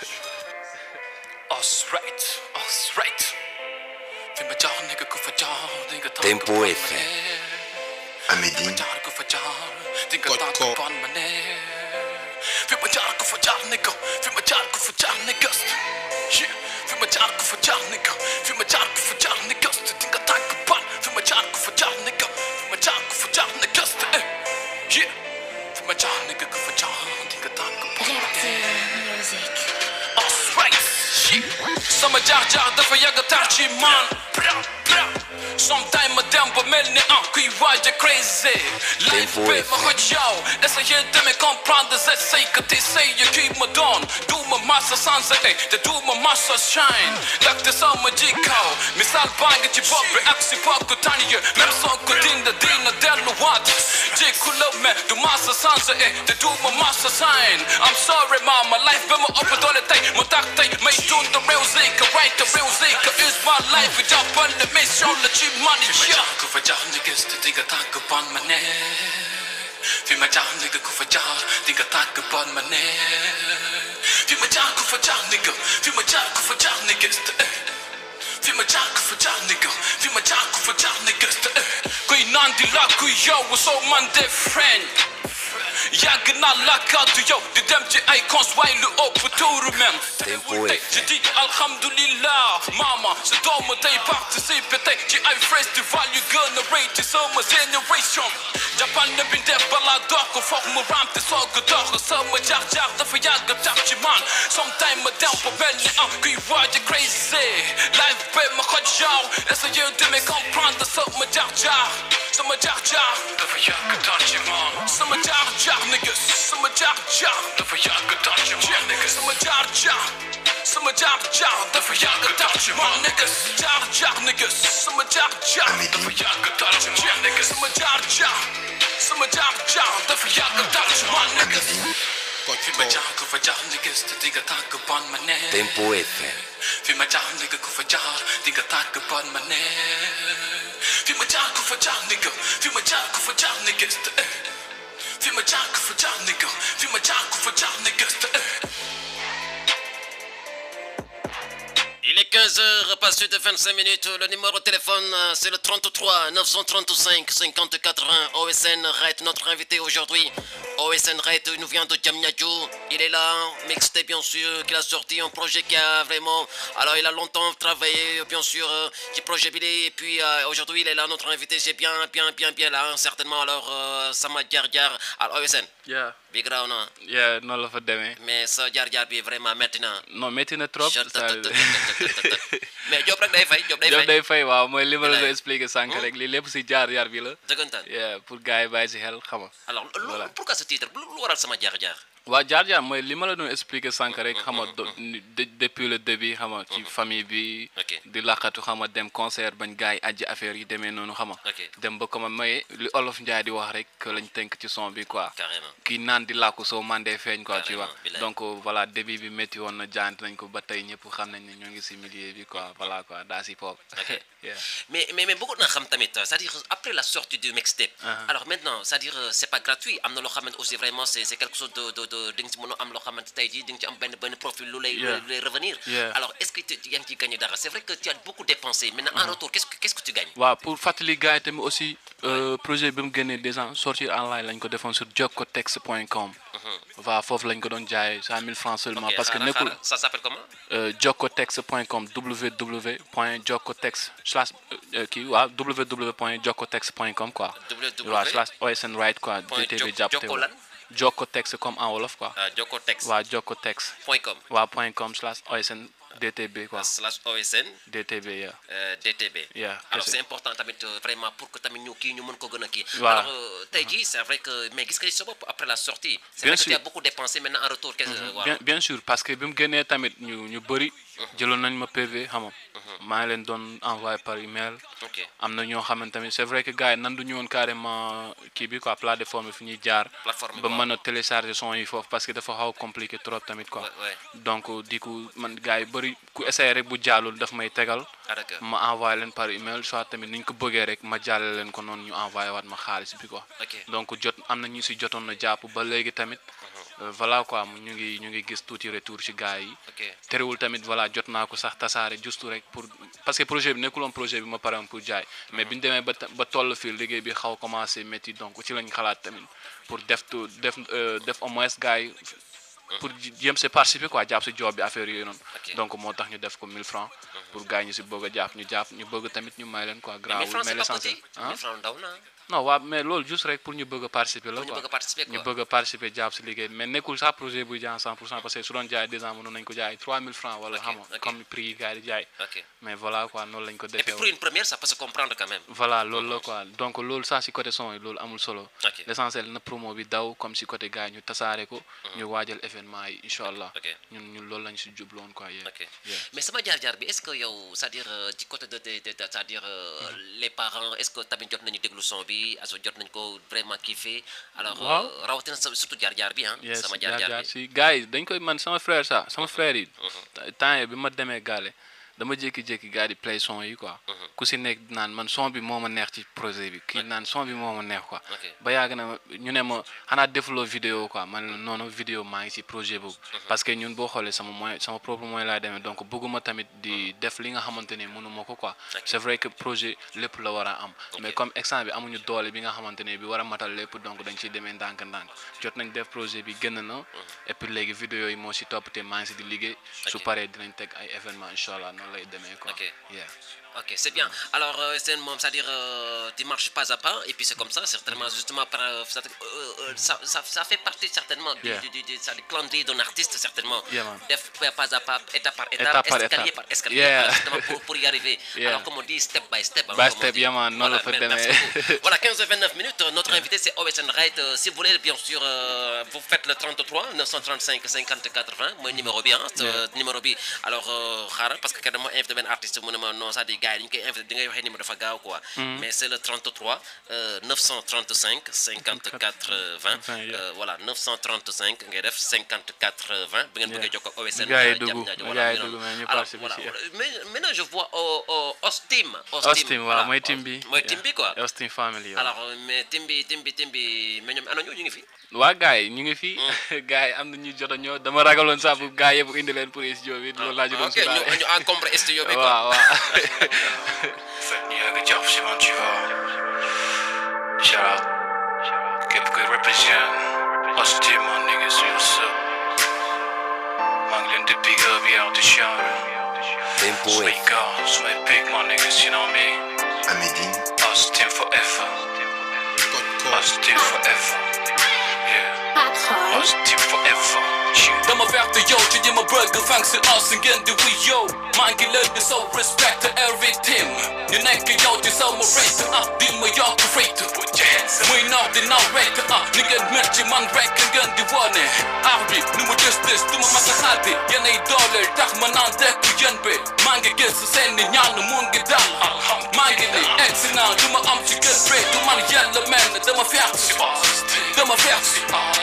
Us right, us right. Fi ma jaar nigga ku fa jaar, di nga tànk Tempo ban ma FM. ne. Amedy. Fi ma jaar ku fa jaar, di nga Koj tànk ko. ban ma ne. Fi ma jaar ku fa jaar nigga, fi ma jaar ku fa jaar nigga. Yeah. Fi ma jaar ku fa jaar nigga, fi ma jaar ku fa jaar nigga. Di nga tànk ban, fi ma jaar ku fa jaar nigga, fi ma jaar ku fa jaar nigga. Eh. Yeah. Fi ma jaar nigga ku fa jaar, di nga tànk ban ma ne. Alright, shit. Sama jaar jaar dafa yàgg tar ci man. Bra, bra. Sometime ma dem ba mel ni ah kuy waaj a crazy. Life Tempo bi ma FM. xoj yow. Essayer de me comprendre, j'essaie que t'essayes qui me donne. Du ma massa sans eh, te du ma massa shine. Lakte sama jikko. Misal baa ngi ci bopp bi ak si bokk tànn yi. Même soo ko dinda dina delluwaat. Jikko la mais du massa sans eh, te du ma massa shine. I'm sorry mama, life bi ma ëpp doole tey. Mu tax tey may dund the real zika, right the real zika is my life. Jàppal ne mission la ci man ya. Ku fa jaar ni gis te dinga tàgg ban ma ne. Fi ma jaar nigga ku fa jaar dinga tàgg ban ma ne. Fi ma jaar ku fa jaar nigga, fi ma jaar ku fa jaar ni gis te. Fi ma jaar ku fa jaar nigga, fi ma jaar ku fa jaar ni gis te. Kuy naan di la kuy yow soo man de friend. yàgg naa laakaatu yow di dem ci ay cons waaye lu ëpp tuuru même Tempo tey FM. je dis alhamdulillah mama sa doomu tey participer tey ci ay festival yu gën a rëy ci sama génération jàppal na bi def balaa dox ko foog mu ramte soog a dox sama jaar jaar dafa yàgg tax ci man sometime ma dem ba mel ni am kuy waaj a crazy life be ma xoj yow essayer de me comprendre sama jaar jaar sama jaar jaar dafa yàgg tax ci man sama jaar jaar niggas sama jaar jaar dafa yàgg tax ci man niggas sama jaar jaar sama jaar jaar dafa yàgg tax ci man niggas jaar jaar niggas sama jaar jaar dafa yàgg tax ci man niggas sama jaar jaar sama jaar jaar dafa yàgg tax ci man niggas Koj fi ko. ma jaar ko fa jaar niggas te digga tàgg ban ma ne Tempo FM. fi ma jaar nigga ku fa jaar di nga tàgg bon ma ne fi ma jaar ku fa jaar nigga fi ma jaar ku fa jaar nigga eh. fi ma jaar ku fa jaar nigga fi ma jaar ku fa jaar nigga eh. Il est 15h, passé de 25 minutes. Le numéro de téléphone, euh, c'est le 33 935 50 80. OSN Red, notre invité aujourd'hui. OSN Red, il nous vient de Djamnyadjou. Il est là, mixté bien sûr, qu'il a sorti un projet qui a vraiment. Alors, il a longtemps travaillé, bien sûr, euh, qui projet Billy. Et puis, euh, aujourd'hui, il est là, notre invité. C'est bien, bien, bien, bien là, hein, certainement. Alors, euh, Sama Diar Diar. Alors, OSN, yeah big round, hein. yeah noonu la fa demee mais sa Diar Diar bi vraiment maintenant. non métti na trop Chut, ça tut, tut, tut, tut, tut, tut. mais Diop rek day fay Diop day Diop fay day fay waaw mooy li ma la ko Bilaay. expliqué sànq rek lii lépp si jaar jaar bi la dëggantaan yeah pour gars yi bàyyi si xel xam nga alors lu Voilà. pourquoi ce titre lu lu waral sama jaar-jaar waaw jaar jaar mooy li ma la doon expliqué sànq rek xam nga do- ni- de- depuis le début xam nga ci famille bi Ok. di laqatu xam nga dem concert bañ gars yi ajji affaire yi demee noonu xam nga Ok. dem ba comme may li olof Njaay di wax rek que lañ tënk ci son bi quoi carrément kii naan di làkku soo mandee feeñ quoi tu Carrément, vois bilaay. donc euh, voilà début bi métti woon na jaant nañ ko ba tey ñëpp xam nañ ne ñoo ngi si milieu bi quoi voilà quoi daa si pop Ok. yeah. mais mais mais bëggoon naa xam tamit c'est-à-dire après la sortie du mixtape Uh-huh. alors maintenant c'est-à-dire euh, c'est pas gratuit am na loo xamante aussi vraiment c'est c'est quelque chose de de de di nga ci mën a am loo xamante tey jii di nga ci am benn benn profil lu lay Yeah. lu lay revenir Yeah. alors est-ce que tu yaa ngi ciy gagné dara c'est vrai que tu as beaucoup dépensé maintenant en retour qu'est-ce que qu'est-ce que tu gagnes waaw pour fàttali gars yi tamit aussi euh, projet bi mu génnee déjà sortir en ligne lañ ko defoon sur jokkotex.com waaw foofu lañ ko doon jaayee 100000 francs seulement Ok, parce que xaaral, nekkul xaaral. ça s'appelle comment euh, jokkotex.com www.jokkotex slash euh, kii waaw www.jokkotex.com quoi www. waaw slash OSN right quoi Point DTV Jok- jàpp te Jokko lan? jokkotex comme en wolof quoi ah jokkotex waaw jokkotex point com waaw point com slash OSN DTB quoi slash OSN DTB yeah euh, DTB. Yeah, alors kese. c'est important tamit euh, vraiment pour que tamit ñu kii ñu mën ko gën a kii. Voilà. alors euh, tey jii c'est vrai que mais gis nga sa bopp après la sortie. c'est Bien vrai que tu sûr. as beaucoup dépensé maintenant en retour. qu'est-ce que voilà. bien bien sûr parce que bi mu génnee tamit ñu ñu bëri jëloon nañ ma PV xam nga maa ngi leen doon envoyé par email ok am na ñoo xamante tamit c'est vrai que gars yi nandu ñu woon carrément kii bi quoi plateforme bi fi ñuy jaar Plateforme bi, ba waaw. mën a télécharger son yi foofu parce que dafa xaw a compliqué trop tamit quoi Ouais, ouais. donc di ko man gars yi bëri ku essayé rek bu jàllul daf may tegal ah d'accord ma envoyé leen par email soit tamit ni ñu ko bëggee rek ma jàllale leen ko noonu ñu envoyé waat ma xaalis bi quoi Ok. donc jot am na ñu si jotoon na jàpp ba léegi tamit euh, voilà quoi ñu ngi ñu ngi gis tuuti retour ci gars yi ok terewul tamit voilà jot naa ko sax tasaare juste rek pour parce que projet bi nekkuloon projet bi ma pare woon pour jaay mais bi ñu demee ba ta- ba toll fii liggéey bi xaw a commencé métti donc ci lañ xalaat tamit pour def tu def euh, def au moins gars yi pour jéem si participer quoi jàpp si job bi affaire yooyu noonu Ok. donc moo tax ñu def ko 1000 francs pour gars yi ñu si bëgg a jàpp ñu jàpp ñu bëgg tamit ñu may leen quoi mais grawul francs mais c'est pas l'essentiel petit ah mais francs ndaw na non waaw mais loolu juste rek pour ñu bëgg a participer la Pour ñu quoi bëgg a participer, ñu quoi. bëgg a participer jàpp si liggéey bi mais nekkul sax projet buy jaay 100 pour cent parce que su doon jaay deux ans mënoon nañ ko jaay 3000 francs wala Ok, xam nga ok. comme prix yi gars yi di jaay ok mais voilà quoi noonu lañ ko et defee puis pour woon. une première ça peut se comprendre quand même voilà loolu la quoi donc loolu sax si côté son yi loolu amul solo Ok. l'essentiel na promo bi daw comme si côté gars yi ñu tasaare ko ñu waajal événement yi incha allah ok. ñun ñun loolu lañ si jubloon quoi yeah. ok Yeah. mais sama jaar-jaar bi est-ce que yow c'est-à-dire euh, du côté de de de de- c'est-à-dire euh, les parents est-ce que tamit jot nañu déglu son bi aso jot nañ ko vraiment kiffé alors euh, Waaw. rawatina sa- surtout jaar-jaar bi ah yes sama jaar jaar-jaar jaar bi si gars yi dañ koy man sama frère sax sama frère yi temps yi bi ma demee gaale dama jékki-jékki gars di play son yi quoi ku si nekk naan man son bi moo ma neex ci projet bi kii naan son bi moo ma neex quoi Ok. ba yàgg na ma- ñu ne ma xanaa defuloo vidéo quoi man la noonu vidéo maa ngi ci projet boobu parce que ñun boo xoolee sama moyen sama propre moyen laay demee donc bëgguma tamit di def li nga xamante ne mënuma ko quoi c'est vrai que projet lépp la war a am mais comme exemple bi amuñu doole bi nga xamante ne bi war a matal lépp donc dañ ciy demee ndànk-ndànk jot nañ def projet bi gën na et puis léegi vidéo yi moo si topp te maa ngi si di liggéey su Ok. paree dinañ teg ay événement incha allah noonu lay demee quoi Ok. yeah. Ok, c'est bien. Alors, euh, c'est un- c'est-à-dire, euh, tu marches pas à pas, et puis c'est comme ça, certainement, justement, par, euh, c'est-à-dire, euh, euh, ça, ça, ça fait partie certainement du, Yeah. du, du, du- ça, du calendrier d'un artiste, certainement. Yeah, man. Def pas à pas, étape par étape, Étape par escalier étape. par escalier, Yeah. voilà, justement, pour, pour y arriver. Yeah. Alors, comme on dit, step by step. hein, By comme on step, dit. yeah, man. Non, Voilà, le fait mer- merci d'aimer. beaucoup. Voilà, 15-29 minutes. euh, Notre invité, c'est OSN Raid. Euh, Si vous voulez, bien sûr, euh, vous faites le 33 935 50 80. Mon numéro bien, ce numéro bien. Alors, euh, xaaral, parce que dama invité benn artiste mu ne ma non c'est-à-dire gars yi dañu koy invité di ngay waxee numéro dafa gaaw quoi mais c'est le 33 euh, 935 54 euh, 20 20, yeah. euh, voilà 935 ngay def 54 20 bu ngeen Yeah. bëggee jokkoo OSN Gars yi euh, dugg, Diamniadio, gars voilà, yi mi dugg, noonu. mais ñu Alors, participer voilà, ci- voilà. mais maintenant je vois au au Ostim Ostim waaw voilà, mooy team bi mooy team bi quoi Austin family waaw. alors euh, mais team bi team bi team bi mais ñoom ana ñu ñu ngi fi waa gars yi ñu ngi fi gars yi am na ñu jot a ñëw dama ragaloon sax bu gars yëpp indi leen pour studio bi loolu laa ci doon ok ñu sóoraale. ñu encombré studio bi quoi waaw waaw yàgg jàpp si man tu vois shout out képp kuy represent Austin man niggas you sup maa ngi leen di big up yow di shout Tempo sumay FM. gars sumay big man niggas you know me À Médine, Austin forever Austin forever yeah Austin forever yeah. dama verte yow ci ñi ma bëgg fang si os ngeen di wuy yow maa ngi leen di sow respect every team ñu nekk yow di sow ma rate ah di ma yokk rate muy naw di naw rek ah ni ngeen mel ci man rek ngeen di wone aar bi nu mu des des du ma mas a xaati yéenay dooleel tax ma naan dekk yéen bi maa ngi gis seen ni ñaan mu ngi dal maa ngi ni excellent du ma am ci gën rek du man yàlla mel dama ferte dama ferte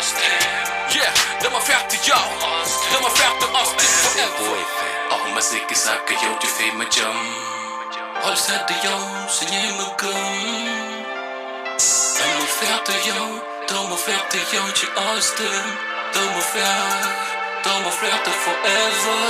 yeah dama ferte yow dama ferte Austin Tempo forever FM. aw ma sikki sàkk yow ci fi ma jëm xol sedd yow su ñuy ma gëm dama ferte yow dama ferte yow ci Austin dama ferte dama ferte forever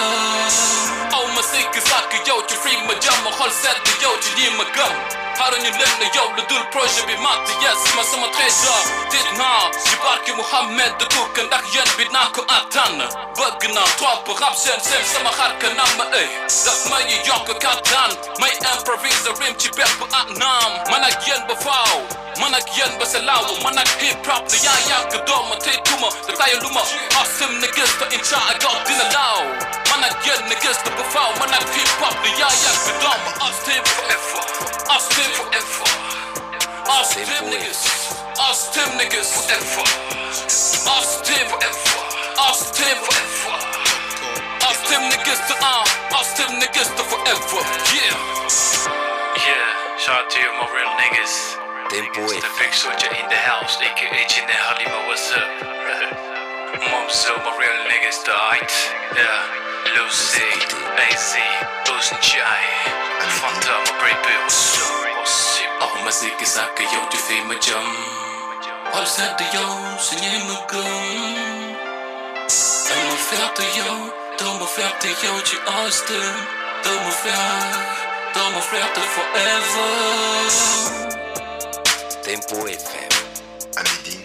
aw ma sikki sàkk yow ci fi ma jëm xol sedd yow ci ñuy ma gëm xaaruñu leen ne yow lu dul projet bi mat yes ma sama trésor tit naa ci barki Mouhamed de tukk ndax yéen bi naa ko attan bëgg naa trop rap seen seen sama xar kanam ma ëy daf may yokk kattan may improvise rim ci bépp anam man ak yéen ba faaw man ak yéen ba sa laaw man ak hip hop ne yaa yàgg dooma te tuma te tayu luma awesome ne gis te incha Allah dina laaw man ak yéen ne gis te ba faaw man ak hip hop ne yaa yàgg dooma awesome forever awesome forever awesome Tempo niggas awesome niggas forever awesome forever awesome forever awesome niggas to uh awesome niggas to forever yeah Yeah, shout out to you, my real niggas. Tempo It's the FM. big soldier in the house, aka Chinne Halima, what's up? Mom, so my real niggas died. Yeah, Lucy, AZ, Boost Jai, Fanta, my baby, what's up? What's up? aw ma sikki sàkk yow ci fi ma jëm xol sedd yow su ñuy ma gëm dama ferte yow dama ferte yow ci Austin dama ferte dama ferte forever Tempo FM. À Médine,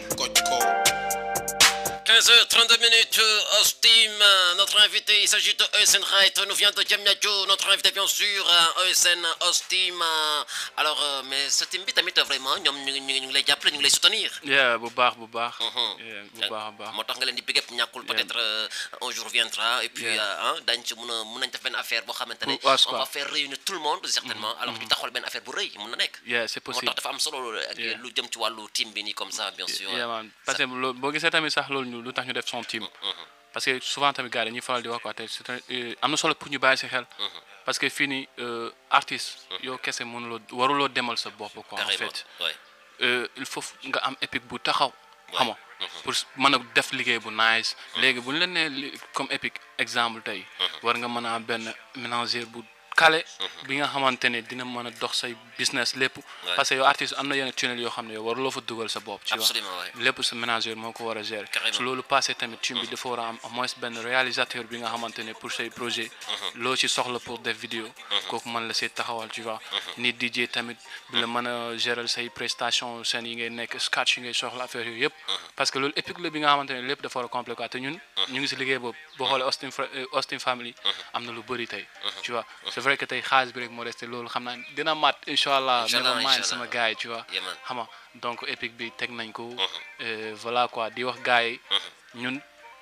15h32 minutes, euh, Ostim, euh, notre invité, il s'agit de ESN Right, nous vient de Diamniadio, notre invité bien sûr, euh, ESN Ostim. euh, alors, euh, mais ce team bi tamit vraiment, ñoom ñu ngi ñu ngi ñu ngi lay jàppale, ñu ngi lay soutenir. yeah bu baax bu baax Mhm. yeah bu baax a baax moo tax nga leen di big up ñàkkul peut-être euh, un jour viendra et puis Yeah. euh, ah dañ ci mun a mun nañ def benn affaire boo xamante ne Pour us, on quoi. va faire réunir tout le monde certainement alors ñu taxawal benn affaire bu rëy mun na nekk yeah c'est moo possible tax dafa am solo ak Yeah. lu jëm ci wàllu team bi nii comme ça bien sûr yeah man parce que loolu boo gisee tamit sax loolu ñu lu tax ñu def son team parce que souvent tamit gars yi dañuy faral di wax quoi te c'est un- euh, am na solo pour ñu bàyyi si xel parce que fii nii euh, artiste yow kese mënuloo waruloo demal sa bopp quoi en carrément fait ouais. euh, il faut nga am épique bu taxaw xam nga pour mën a def liggéey bu nice léegi bu ñu la nee li- comme épique exemple tey war nga mën a am benn ménagère bu kale bi nga xamante ne dina mën a dox say business lépp parce que yow artiste am na yenn tunnel yoo xam ne yow waruloo fa dugal sa bopp tu vois Absolument, ouais. lépp sa ménagère moo ko war a gérer Carrément. su loolu passé tamit team bi dafa war a am au moins benn réalisateur bi nga xamante ne pour say projet loo ci soxla pour def vidéo kooku mën la see taxawal tu vois nit DJ tamit bi la mën a gérer say prestation scène yi ngay nekk sketch yi ngay soxla affaire yooyu yëpp parce que loolu épique la bi nga xamante ne lépp dafa war a complet quoi te ñun ñu ngi si liggéey boobu boo xoolee Austin Fra- euh, Austin Family am na lu bëri tey tu vois c'est vrai que tey xaalis bi rek moo resté loolu xam naa dina mat incha allah Inch'Allah, never mind Inch'Allah. sama gars yi tu vois Yeah, man. xam nga donc épique bi teg nañ ko euh, voilà quoi di wax gars yi ñun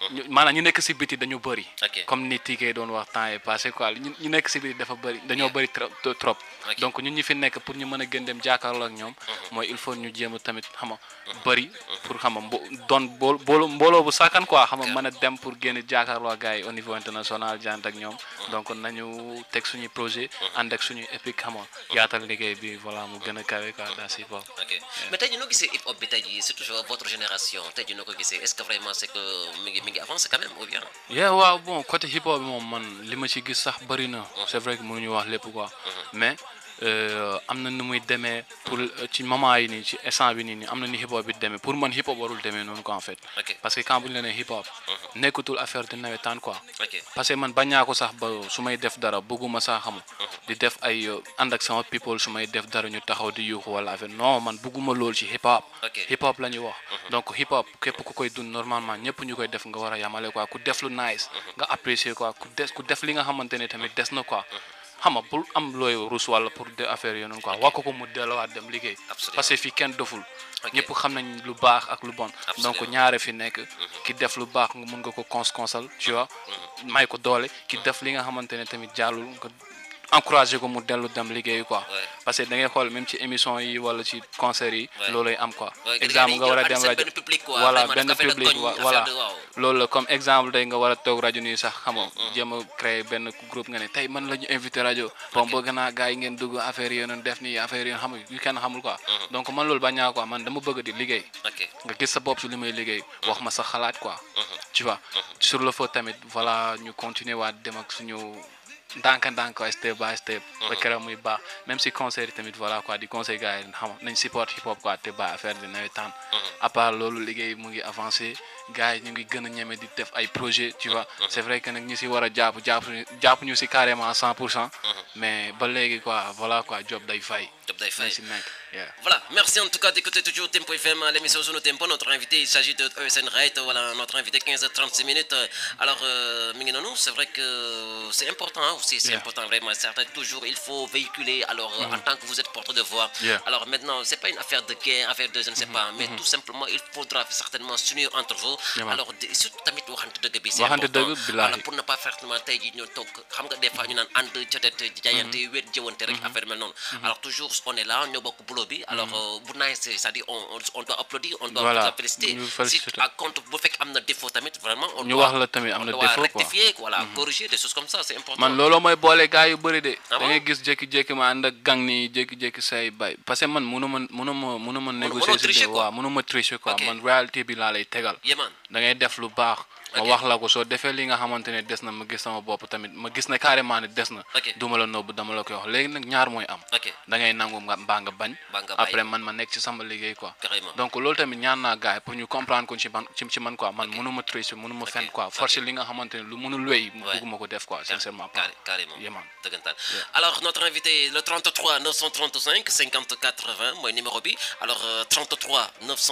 ñu- maanaam ñu nekk si biti dañu bëri Ok. comme ni Tike doon wax temps yi passé quoi ñu ñu nekk si biti dafa bëri dañoo bëri trop trop Ok. donc ñun ñi fi nekk pour ñu mën a gën dem jàkkaarloo ak ñoom mooy il faut ñu jéem a tamit xama bëri pour xama mbo doon bool boolo mbooloo bu sàkkan quoi xama mën a dem pour génn jàkkaarloo ak gars yi au niveau international jant ak ñoom donc nañu teg suñuy projet ànd ak suñuy épique xama yaatal liggéey bi voilà mu gën a kawe quoi daa si bopp ok mais tey jii noo gisee hip hop bi tey jii c'est toujours votre génération tey jii noo ko gisee est-ce que vraiment c'est que mi ngi mi ngi avancé quand même ou bien. yeah waaw bon côté hip hop bi moom man li ma ci gis sax bëri na c'est vrai que mënuñu wax lépp quoi mais euh, am na nu muy demee pour euh, ci moment yi nii ci instant bi nii nii am na ni hip hop bi demee pour man hip hop warul demee noonu quoi en fait Ok. parce que quand bu ñu la nee hip hop nekkatul affaire de nawetaan quoi ok parce que man bañaa ko sax ba su may def dara bëgguma sax xam di def ay euh, ànd ak sama people su may def dara ñu taxaw di yuuxu wala affaire non man bëgguma lool ci hip hop Ok. hip hop la ñuy wax donc hip hop képp ku koy dund normalement ñëpp ñu koy def nga war a yamale quoi ku def lu nice nga apprécier quoi ku des ku def li nga xamante ne tamit des na quoi xam nga bul am looy rus wala pour de affaire yooyu noonu quoi wax ko ko mu delluwaat dem liggéey Absolument. parce que fii kenn doful Ok. ñëpp xam nañ lu baax ak lu bon donc Absolument. ñaare fi nekk ki def lu baax nga mun nga ko cons consal tu vois may ko doole ki def li nga xamante ne tamit jàllul nga encouragé ko mu dellu dem liggéey quoi Ouais. parce que da ngay xool même ci émission yi wala ci concert yi Ouais. loolay am quoi Ouais, que exemple gars yi nga war a ñëw dem ànd seen rajo benn public quoi, voilà vraiment benn def affaire de public koñ, wa- affaire voilà de waaw. loolu la comme exemple day nga war a toog rajo nii sax xam nga jéem a créer benn groupe nga ne tey man la ñu invité rajo bon bëgg naa gars yi ngeen dugg affaire yi noonu def nii affaire yi xam nga yu kenn xamul quoi donc man loolu bañaa quoi man dama bëgg di liggéey ok nga gis sa bopp si li may liggéey wax ma sa xalaat quoi tu vois sur le feu tamit voilà ñu continuer waat dem ak suñu ndànk-ndànk quoi step by step ba keroog muy baax même si concert yi tamit voilà quoi di conseil gars yi xam nañ support hip hop quoi te ba affaire di nawetaan à part loolu liggéey mu ngi avancé gars yi ñu ngi gën a ñeme di def ay projet tu vois c'est vrai que nag ñi si war a jàpp jàpp jàpp ñu si carrément à 100 pour cent mais ba léegi quoi voilà quoi job day fay Job day fay. nañ si nekk yeah. Voilà, merci en tout cas d'écouter toujours Tempo FM, l'émission Zone Tempo. Notre invité, il s'agit de ESN Rate, voilà, notre invité 15-36 minutes. Alors, euh, Minginonou, c'est vrai que c'est important hein, aussi, c'est Yeah. important vraiment. Certain, toujours, il faut véhiculer, alors, euh, en tant que vous êtes porte de voix. Yeah. Alors maintenant, c'est pas une affaire de guerre, affaire de je ne sais pas, mais tout simplement, il faudra certainement s'unir entre vous. Yeah, man. alors, de- surtout tamit waxante dëgg bi, c'est Waxante important. dëgg, billahi. Voilà, pour ne pas faire seulement tey jii ñoo toog xam nga des fois ñu naan ànd jotete jaayante wéet jëwante rek affaire mel noonu alors toujours on est là ñoo bokk boulot bi alors euh, bu naay c'est-à-dire on on- on doit applaudir on doit Voilà, vous féliciter ñu si féliciter. à compte bu fekk am na défaut tamit vraiment on Ñu doit wax la tamit am on na doit défaut, quoi. rectifier voilà corriger des choses comme ça c'est important man looloo mooy boole gars yu bëri de Ah da ngay bon? gis jékki-jékki ma ànd ak gang nii jékki-jékki say bay parce que man mënu ma mënu ma mënu ma négocier mënoo tricher, si quoi. waaw mënu ma tricher quoi Ok. man réalité bi laa lay tegal Yéman da ngay def lu baax ma Ok. wax la ko soo defee li nga xamante ne des na ma gis sama bopp tamit ma gis ne carrément ne des na Ok. duma la nëbb dama la koy wax léegi nag ñaar mooy am ok da ngay nangu nga mbaa nga bañ Mbaa nga bàyyi. après man ma nekk ci sama liggéey quoi Carrément. donc loolu tamit ñaan naa gars yi pour ñu comprendre ko ci man ci ci man quoi man mënu ma tricher mënu ma fen quoi forcer li nga xamante ne lu mënul wéy Ouais. bëgguma ko def quoi sincèrement pas Carré- carrément Yeah, man. dëggantaan alors notre invité le 33 935 50 80 mooy numéro bi alors euh, 33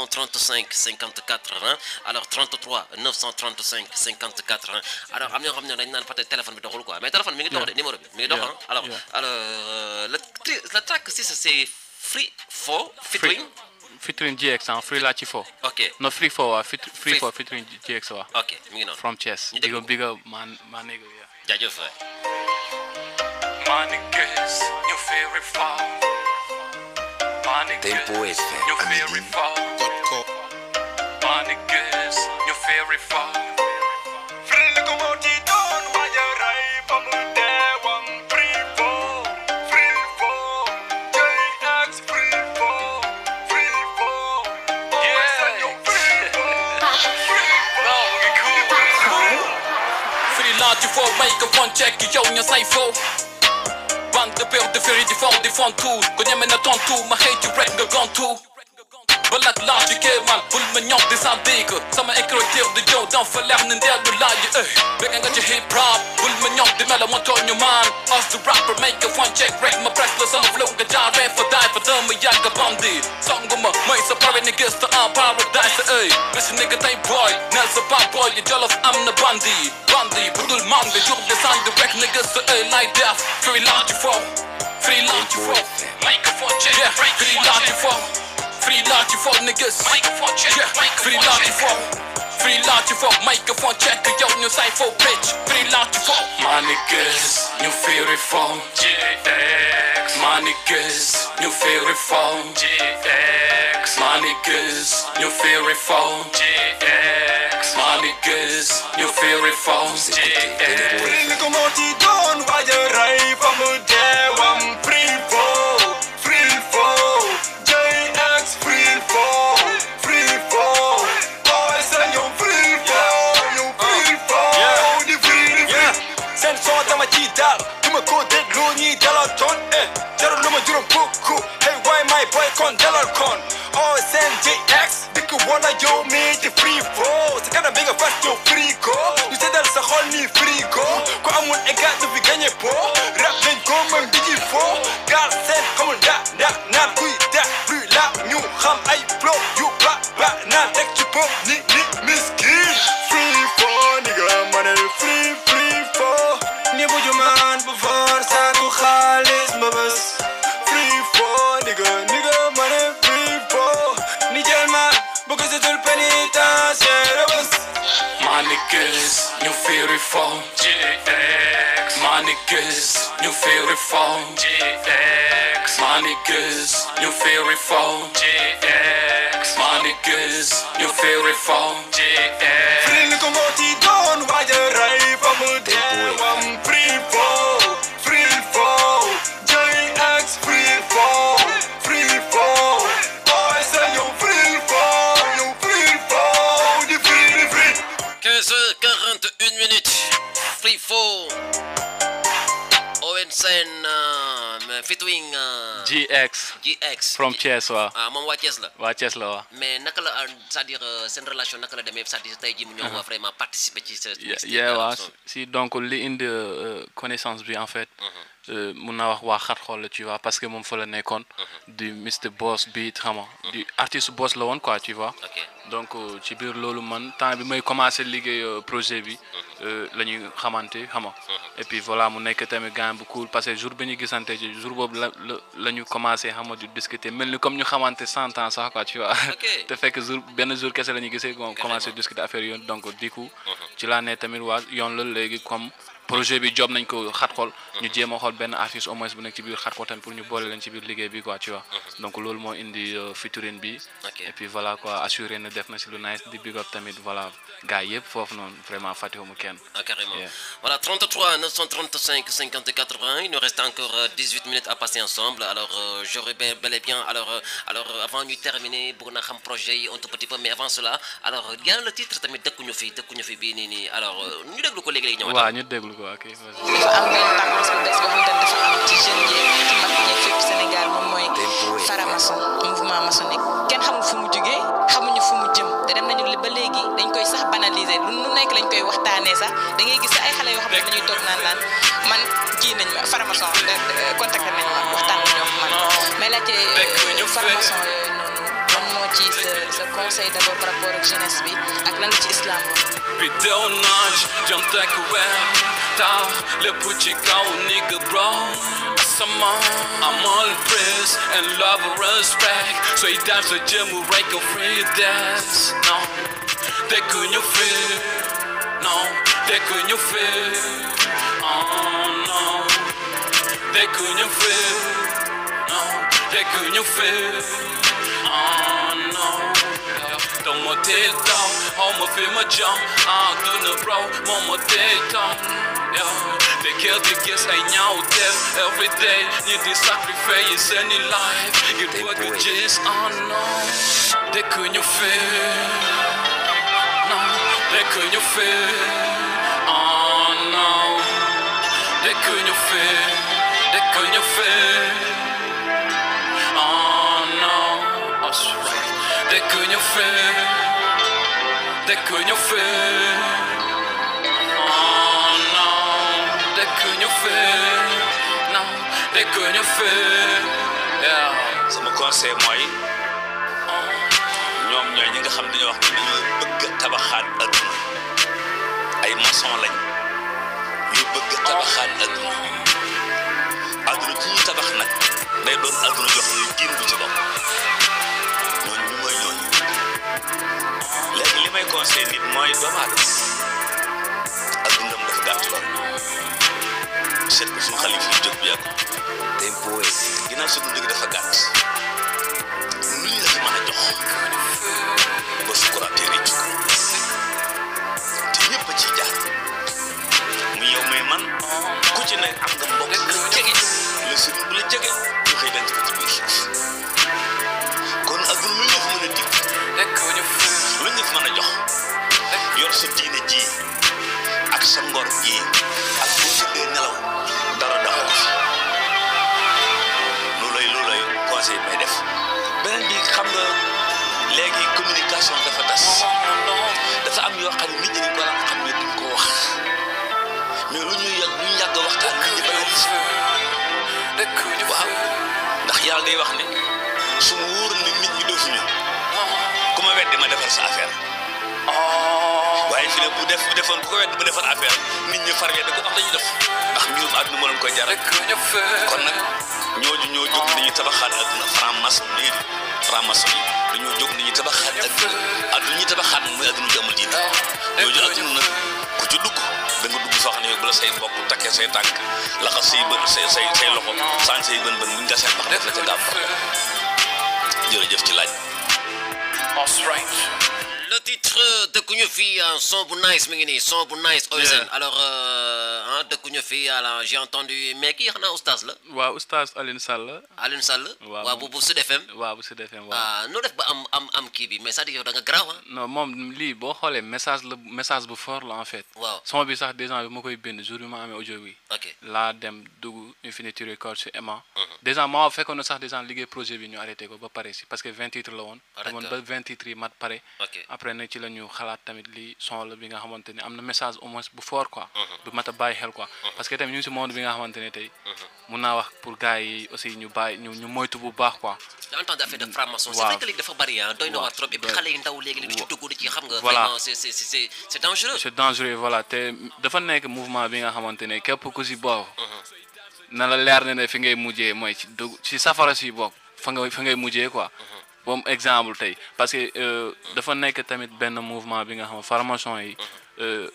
935 50 80 alors 33 935 50 80 alors am na ñoo xam ne dañ naan peut-être téléphone bi doxul quoi mais téléphone mi ngi dox de numéro bi mi ngi dox Yeah. ah alors Yeah. alors euh, le tri- le track si c'est free for featuring featuring GX ah free laa ci fo ok no free fo waa fit free Free- fo featuring GX waa ok mi ngi noonu from Thiès Ñu big déglu up big up man man nigga yeah jaajëf My niggas, you very far. My niggas, Tempo FM, you very Amélie. far. My niggas, you very far. Free locomotive, don't why you right from there one free fall, free fall. JX free fall, free fall. Yeah, you free fall, free fall. Free laat je voor microfoon check yow ña say fo Bang de beeld de ferry die van die van toe Kon jij me naar ton toe maar geet je rap nga gone toe Balak laat je keer man Voel me ñong di sa deken Sama ekroteer de jow dan verleggen een deel de laaie eh Bek en je hip hop Voel me ñong di mellen want on je man Als de rapper microfoon check rap My press plus on the flow Ga jaar rap voor die voor dame jagga bandi Song me Mij sa party niggas te aan paradise eh Bitch nigga tay boy Nelson pop boy Je jealous I'm the bandi Bandi bedoel man De job de sang de rap niggas eh like that Free laat je voor Free laat je voor Microfoon check yeah, Free laat je voor Free laat je voor niggas Microfoon check yeah, Free laat je voor free launch for microphone check yow ñu say fo bitch free launch for my niggas ñu feel reform GX my niggas ñu feel reform GX my niggas ñu feel reform GX my niggas ñu feel reform GX Free ko moo ci doon waaj a rey fa mu deewam free fall free fall JX free fall free fall boy sa ñëw free fall ñëw free fall di free di free seen son dama ci daal du ma ko déglu ñi dalal toon eh jarul lu ma juróom kukku hey why my boy kon dalal kon oh seen JX dikk wala yow mi di free fall sa kanam bi nga fas yow free ko ñu seddal sa xol ni free ko ku amul égal du fi gagné po rap dañ ko mën di ji fo gaal seen xamul da da naan kuy da free la ñu xam ay flow yu ba ba naan teg ci pop ni ni miskin free fall ni nga mën free free fall ni bu jumaan bu for saatu xaalis ma bës free fall ni nga ni nga mën free fall ni jël ma bu ko setul pénitentiaire bës My niggas, ñu feel reform GX My niggas, ñu feel reform GX My niggas, ñu feel reform GX My niggas, ñu feel reform GX Free li ko moo ci doon waaj a rey fa mu deewam free fall free fall JX free fall free fall boy sa yow free fall yow free fall di free di free 15h41 minutes. Free Fall. ONSN uh, featuring uh, GX GX. from Thiès waa ah moom waa Thiès la. waa Thiès la waa mais naka la euh, c'est-à-dire euh, seen relation naka la demee c'est-à-dire tey jii mu ñëw vraiment participer ci sa. Yeah, mixtape yeah, bi, waa alors, so- si donc li indi euh, connaissance bi en fait euh, mun naa wax waa xat xool la tu vois parce que moom fa la nekkoon du Mr Boss Beat xam nga du artiste boss la woon quoi tu vois ok donc euh, ci biir loolu man temps bi may commencé liggéey euh, projet bi euh, la ñuy xamante xam nga et puis voilà mu nekk tamit gars bu cool parce que jour bi ñu gisante ci jour boobu la la la ñu commencé xam nga di discuter mel ni comme ñu xamante cent ans sax quoi tu vois Ok. te fekk jour benn jour kese la ñu gisee bon commencé discuter affaire yoon donc du coup ci laa ne tamit waa yoon la léegi comme projet bi job nañ ko xat xool ñu jéem a xool benn artiste au moins bu nekk ci biir xat xool tamit pour ñu boole leen ci biir liggéey bi quoi tu vois donc loolu moo indi euh, featuring bi Ok. et puis voilà quoi assuré na def na si lu nice di big up tamit voilà gars yëpp foofu noonu vraiment fàttewuma kenn Ah, carrément. Yeah. Voilà, 33 935 50 80. Il nous reste encore euh, 18 minutes à passer ensemble. Alors, euh, j'aurais bel, bel et bien. Alors, euh, alors euh, avant de terminer, pour nous projet yi un tout petit peu, mais avant cela, alors, il y a le titre tamit dëkkuñu fi dëkkuñu fi bii nii nii. Alors, euh, ñu déglu ko léegi-léegi ñëwaat. waaw ñu déglu ko ok vas-y. dafa am benn tendance bu bees boo xamante ne dafa am ci jeunes yeeg ci mag ñeeg fépp Sénégal moom mooy Tempo FM. faramaçon mouvement maçonnique kenn xamul fu mu jugee xamuñu fu mu jëm te dem nañu ba léegi dañ koy sax banaliser lu nu nekk lañ koy waxtaanee sax da ngay gis ay xale yoo xam ne dañuy toog naan laan man kii nañ ma faramaçon contacté nañ ma waxtaan nañoo ak man mais laajte faramaçon yooyu noonu lan moo ci sa sa conseil d'abord par rapport ak jeunesse bi ak lan la ci islam wax Biddew naaj jantek weer taw lépp ci kaw nigga bro sama amal praise and love and respect sooy daan sa jëmm rek ko free dance non dëkk ñu fi non dëkk ñu fi oh non dëkk ñu fi non dëkk ñu fi oh non Dama teel taw xaw ma fi ma jam ah duna raw moom ma teel taw te kër di gis ay ñaaw def every day ñi di sacrifice seeni life ngir bëgg gis ah non dëkk ñu fi non dëkk ñu fi ah non dëkk ñu fi dëkk ñu fi Oh no, that's right. They couldn't fit. They couldn't fit. Oh no, they couldn't fit. No, they couldn't fit. Yeah. sama conseil mooy ñoom ñooy ñi nga xam dañoo wax ne dañoo bëgg a tabaxaat adduna ay maçon lañ yu bëgg a tabaxaat adduna adduna ci ñuy tabax nag day doon adduna jox ñu diin bu ci bopp ñooñu ñu mooy ñooñu léegi li li may conseil nit mooy doomu aadama ak dundam dafa gàtt lool seet ko suñu xale yi fi jóg bu yàgg Tempo FM. ginnaaw sa dund gi dafa gàtt lu ñu la fi mën a jox ba sukuraatee rëcc ko te ñëpp a ciy jaar mu yow may man ku ci ne am nga mbokk bu la jege la sëriñ bu la jege ñu xëy denc ko ci biir suuf kon ak lu ñu la fi mën a dig lu ñu fi mën a jox yor sa diine ji ak sa ngor ji ak bu tëddee nelaw dara daxoo fi lu lay lu lay conseil may def beneen bi xam nga léegi communication dafa tas dafa am yoo xam ne nit ñi dañ ko daan xam ne duñ ko wax mais lu ñuy yàgg lu ñu yàgg waxtaan nit ñi bala gis waaw ndax yàlla day wax ne su ma wóor ne nit ñi doofuñu ku ma weddi ma defar sa affaire waaye fi ne bu def bu defoon ku ko weddi ma defar affaire nit ñi far weddi ko ndax dañuy def ndax mbirum àdduna moo leen koy jaral kon nag ñooñu ñoo jóg nañu tabaxaat àdduna franc-maçon nii franc-maçon yi dañoo jóg nañu tabaxaat àdduna àdduna ñuy tabaxaat mooy àdduna ju amul diine ñooñu àdduna nag ku ci dugg da nga dugg foo xam ne bu la say mbokk takkee say tànk laxas say bën say say say loxo saan say bën bën buñ nga seen bax def la ca gàmm jërëjëf ci laaj Le titre dëkkuñu fi un son bu nice mi ngi nii son bu nice Ozen Yeah. alors euh, hein, dëkkuñu fi alors j'ai entendu mais kii xanaa oustaz la waaw oustaz Alioune Sall Alioune Sall Waaw, waaw bu moom- bu Sud FM waaw bu Sud FM waaw ah noo def ba am am am kii bi mais c'est-à-dire yow da nga garaaw ah non moom lii boo xoolee message la message bu fort la en fait waaw son bi sax déjà bi ma koy bind jour bi ma amee audio bi ok laa dem dugg Infinity Records ci Emma déjà ma fekkoon na sax déjà liggéey projet bi ñu arrêté ko ba pare si parce que 20 titres la woon Ah, demoon ba d'accord. 20 titres yi mat pare ok après nag ci la ñu xalaat tamit lii son la bi nga xamante ni am na message au moins bu fort quoi bu mat a bàyyi xel quoi parce que tamit ñu ngi si monde bi nga xamante ne tey mun naa wax pour gars yi aussi ñu bàyyi ñu ñu moytu bu baax quoi j'ai entendu affaire de franc-maçon c'est Waaw. vrai que léegi dafa bari ah doy na Waaw. waar trop et puis Ouais. xale yi ndaw léegi di ci dugg di ci xam nga Voilà. vraiment c'est c'est c'est c'est dangereux c'est dangereux voilà te dafa nekk mouvement bi nga xamante ne képp ku si bokk na la leer ne ne fi ngay mujjee mooy ci dugg ci safara si bokk fa nga fa ngay mujjee quoi comme exemple tey parce que euh, dafa nekk tamit benn mouvement bi nga xam formation yi euh,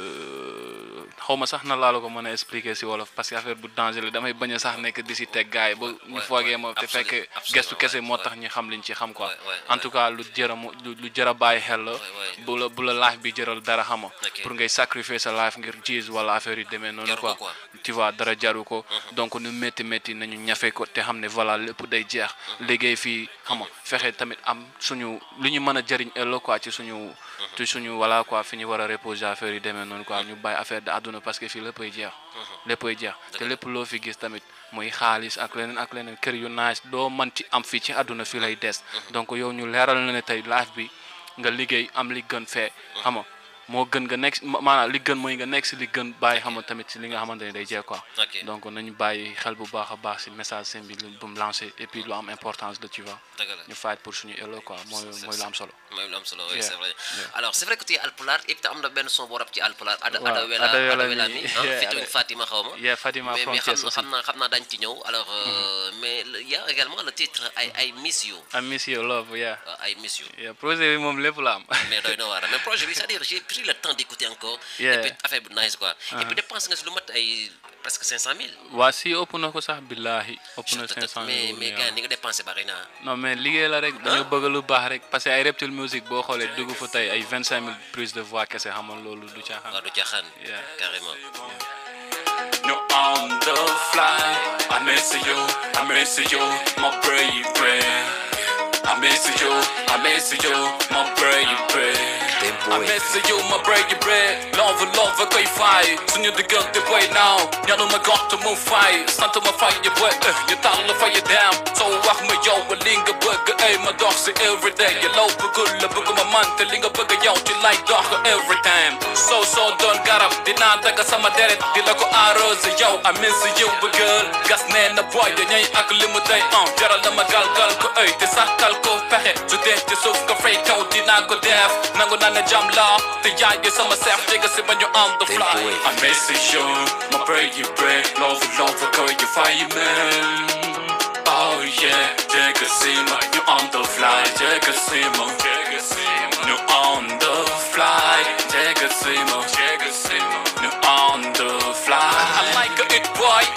euh, xaw ma sax na laa la ko mën a expliquer si wolof parce que affaire bu danger la damay bañ a sax nekk di si teg gars yi ba ñu Ouais, foogee ouais, ma te absolument, fekk absolument, gestu kese ouais, moo ouais. tax ñi xam liñ ci xam quoi Ouais, ouais, en ouais. tout cas lu jëra mu lu lu jëra bàyyi xel la Ouais, ouais. bu la bu la life bi jëral dara xama Ok. pour ngay sacrifier sa life ngir jiis wala affaire yu demee noonu Jaru ko quoi quoi. tu vois dara jaru ko donc nu métti métti nañu ñafe ko te xam ne voilà lépp day jeex liggéey fii xam nga fexe tamit am suñu lu ñu mën a jëriñ ëllëg quoi ci suñu ci suñu voilà quoi fi ñu war a reposer affaire yi demee noonu quoi ñu bàyyi affaire de àdduna parce que fii léppay jeex léppay jeex te lépp loo fi gis tamit muy xaalis ak leneen ak leneen kër yu nice doo mën ci am fii ci àdduna fii lay des donc yow ñu leeral na ne tey life bi nga liggéey am li gën fee xam nga moo gën nga nekk ma- maanaam li gën mooy nga nekk si li gën bàyyi xam nga tamit si li nga xamante ne day jeex quoi Ok. donc nañu bàyyi xel bu baax a baax si message seen bi lu bu mu lancé et puis lu am importance la tu vois dëgg la ñu fight pour suñu ëllëg quoi mooy mooy lu am solo mooy lu am solo oui Yeah, c'est vrai yeah. alors c'est vrai que tu es alpulaar et puis am na benn son boo rap ci alpulaar ada Waaw, ada wela Ada Wela ada wela mi, mi yeah, ah featuring Ada- Fatima xaw ma yeah Fatima mais from mais xam Thiès na aussi xam naa xam naa dañ ci ñëw alors euh, mais le- il y a également le titre I I miss you I miss you love yeah euh, I miss you yeah projet bi moom lépp la am mais doy na waar mais projet bi c'est-à-dire j'ai pris le temps d'écouter encore Yeah. et puis affaire bi nice quoi et puis dépense nga si lu mat ay presque 500 000 waa si ëpp na ko sax billahi ëpp na Je te- 500 mais mais mille gars ni nga dépensé bari na non mais liggéey la rek dañoo bëgg lu baax rek parce que ay Reptile Music boo xoolee dugg fa tey ay 25 000 prises de voix kese xamal loolu du caaxaan waaw du caaxaan Yeah. carrément No on the fly. I miss you, I miss you, my baby. I miss you, I miss you, my baby. Tempo I miss you, my baby. Love, love, koy fay. Suñu diggante boy now. Ñanu ma gox te mu fay. Sant ma fay ya boy. eh, ñu tal la fay ya dem. So wax ma yow li nga bëgg ay ma dox si everyday. Ya law bëggul la bëgg ma man te li nga bëgg yow ci lay dox every time. So so doon garab dinaa dagg sama deret di la ko arrosé yow. I miss you bëggal. Gas nee na boy dañuy ak li mu day on. Jaral na ma galgal ko ay te saxal ko pexe. Su dee ci suuf nga fay kaw dinaa ko def. Nangu naa ne jam la te yaay di sama seex jege si ba ñu on the fly. Tempo I miss you, my baby, love, love, call you fireman. Oh yeah, take a sim, you on the fly, take a sim, you on the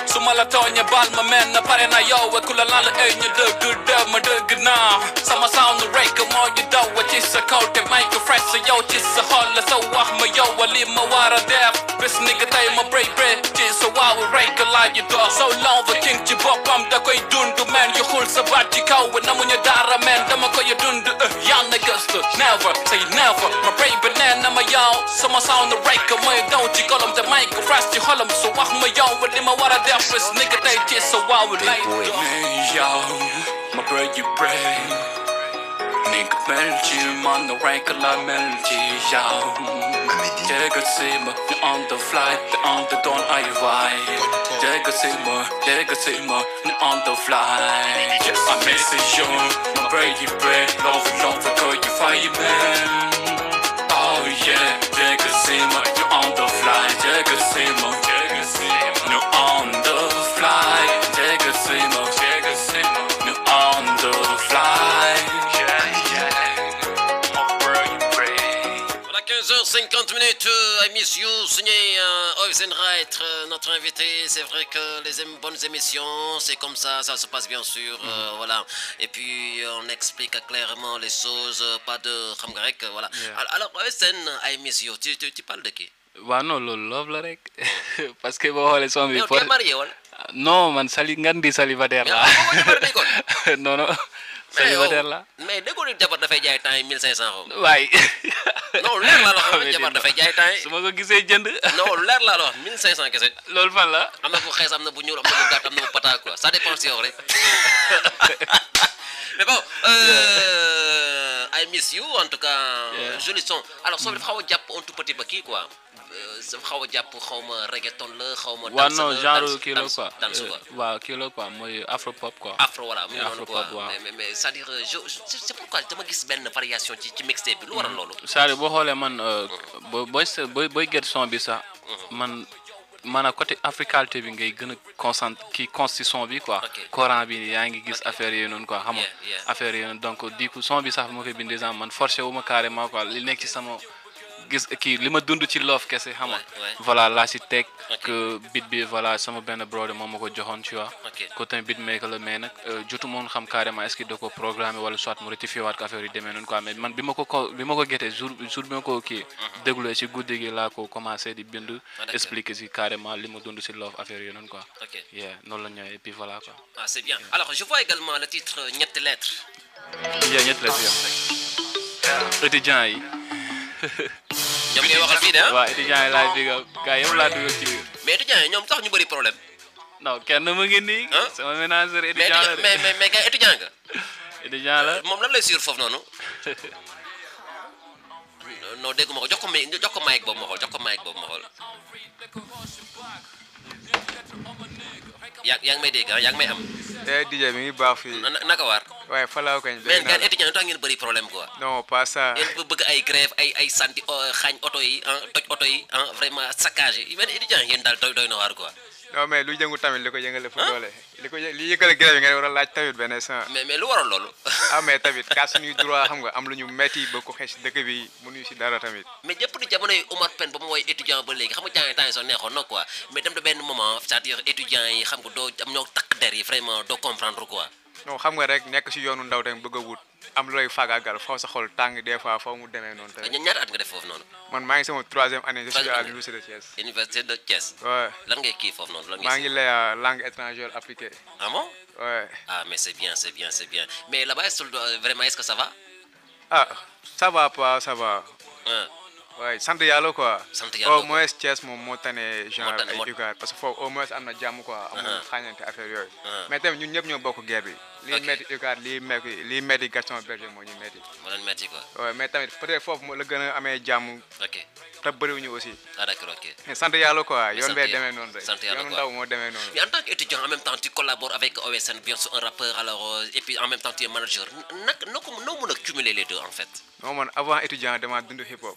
su ma la tooñee baal ma mel na pare na yow ku la lan la ay ñu dëgg dëgg ma dëgg naa sama sound rek moo ñu daw ci sa kaw te may ko fresh sa yow ci sa xol la sa wax ma yow li ma war a def bés ni nga tey ma break break ci sa waaw rek laaj ñu dox so long the king ci boppam da koy dund men yu xul sa baat ci kaw namuñu dara men dama koy dund yaa na gëstu never say never ma break ba nee na ma yow sama sound rek mooy daw ci kolom te may ko fresh ci xolam su wax ma yow li ma war a def bés ni nga tey ci sa waaw lay dox yow ma break you break Nigga mel ci man na rek la mel ci yow Jega sima, you on the flight, you on the dawn I vibe Jega sima, Jega sima, you on the flight Yes, I miss you, my baby bread Love, love, girl, you fireman Oh yeah, Jega sima, you on the flight Jega sima, Jega sima, you on the flight Jega sima, Jega sima, you on the flight Yeah, yeah, my baby bread Voilà 15h50 minutes, euh, I miss you, signé euh, Oizen Wright, euh, notre invité. C'est vrai que les ém- bonnes émissions, c'est comme ça, ça se passe bien sûr. euh, voilà. Et puis on explique clairement les choses, euh, pas de xam nga rek, voilà. Alors, alors Oizen, I miss you, tu, tu, tu parles de qui waaw non loolu love la rek parce que boo xoolee son bi Mais tu for- es marié, wala non man sali ngan di célibataire Mais la amoo jabar day kon. non non Mais célibataire yow- la mais déggoo ni jabar dafay jaay temps yi 1500 xaw ma. waay Non, leer laa la wax, Mais jabar di- dafay jaay temps yi. su ma ko gisee jënd Non, leer laa la wax, 1500 kese. loolu fan la am na bu xees am na bu ñuul am na bu gàtt am na bu pata quoi ça dépend si yow rek mais bon euh, I miss you en tout cas Yeah. joli son alors son bi dafa xaw a jàpp un tout petit ba kii quoi Euh, dafa xaw a jàpp xaw ma reggaeton la xaw ma waaw danse non la, genre danse- kii la danse- quoi danse Euh, quoi waaw kii la quoi mooy afro pop quoi afro voilà mu ngi noonu Afro quoi pop, waaw. mais mais mais c'est-à-dire euh, je je- c'est pourquoi dama gis benn variation ci ci mixtape bi lu waral loolu c'est-à-dire boo xoolee man euh, boo booy se- booy booy get son bi sax man maanaam côté africalité bi ngay gën a concentré kii consti son bi quoi Ok. coran bi yaa ngi gis affaire yooyu noonu quoi xam nga Yeah, yeah. affaire yooyu noonu donc du coup son bi sax bu ma koy bind déjà man forcé wu ma carrément quoi li nekk ci sama gis kii li ma dund ci love kese xam nga Ouais, ouais. voilà laa si teg Ok. que beat bi voilà sama benn brother moom ma ko joxoon tu vois Ok. ko tamit beatmaker la mais nag euh, jotu moon xam carrément est-ce que da ko programmé wala soit mu rectifié waat ko affaire yu demee noonu quoi mais man bi ma ko ko bi ma ko getee jour jour bi ma ko kii dégluwee si guddi gi laa ko commencé di bind d'accord. expliquer si carrément li ma dund si love affaire yooyu noonu quoi ok yeah noonu la ñëwee et puis voilà quoi ah c'est bien alors je vois également le titre euh, ñetti lettres yeah ñett la si étudiants yi ñoom ngay waxal fii de ah waaw étudiants yi laay digga gars yëpp laa dugal ci biir mais étudiants yi ñoom tax ñu bëri problème non kenn mu ngi nii Hein? sama ménageur mais étudiant la étudiant- mais de mais mais gars étudiant nga étudiant la moom lan lay suivre foofu noonu non dégguma ko jox ko may jox ko mic boobu ma xool jox ko mic boobu ma xool yaa yaa ngi may dégg ah yaa ngi may am eh DJ mi ngi baax fii na- naka waar waaye falaaw kañ mais dégg naa gars la. étudiant yi tax ngeen bëri problème quoi non pas ça ngeen ba bëgg ay grève ay ay santi euh, xaañ oto yi ah toj oto yi ah vraiment saccage yi mais étudiant ngeen daal doy doy na waar quoi non mais lu jëngu tamit li ko yëngale fu Hein? doole li ko yë- li yëkkale grève yi nga war a laaj tamit benn instant mais mais lu waral loolu ah mais tamit kaas suñuy droit xam nga am lu ñu metti ba ko xees dëkk bi mënuñu si dara tamit mais ñëpp di jamono yi Omar Pène ba mu woy étudiant ba léegi xam nga jàng temps yi soo neexoon na quoi mais dem na benn moment c'est-à-dire étudiant yi xam nga doo am ñoo takk der yi vraiment doo comprendre quoi non xam nga rek nekk si yoonu ndaw tamit bëgg a wut am lu lay faagaagal foo sa xol tàng des fois foo mu demee noonu tamit ña- ñaata at nga def foofu noonu man maa ngi sama troisième année je suis Troisième à année. l'université de Thiès université de Thiès ouais lan ngay kii foofu noonu lan maa ngay ngi lay euh, langue étrangère appliquée ah bon ouais ah mais c'est bien c'est bien c'est bien mais là-bas est-ce que- vraiment est-ce que ça va ah ça va pas ça va ah waaye sant yàlla quoi. Sant yàlla au quoi. moins Thiès moom moo tane genre tane- moo- ay UCAD parce que foofu au moins am na jàmm quoi. amul Uh-huh. xaañante affaire yooyu. Uh-huh. mais tamit ñun ñëpp ñoo bokk guerre bi. lii Ok. metti UCAD lii metti lii metti Gaston Berger moo ñu metti. ma leen metti quoi waaye mais tamit peut-être foofu moo la gën a amee jàmm ok te bëriwuñu aussi. ah d'accord ok mais sant yàlla quoi Mais yoon sant bee yàlla- demee noonu rek. sant yàlla yoonu quoi. ndaw moo demee noonu. mais en tant qu'étudiant en même temps tu collabores avec OSN bien sûr un rappeur alors euh, et puis en même temps tu es manager nag noo ko noo mën a cumuler les deux en fait non man avant étudiant dama dund hip hop. ah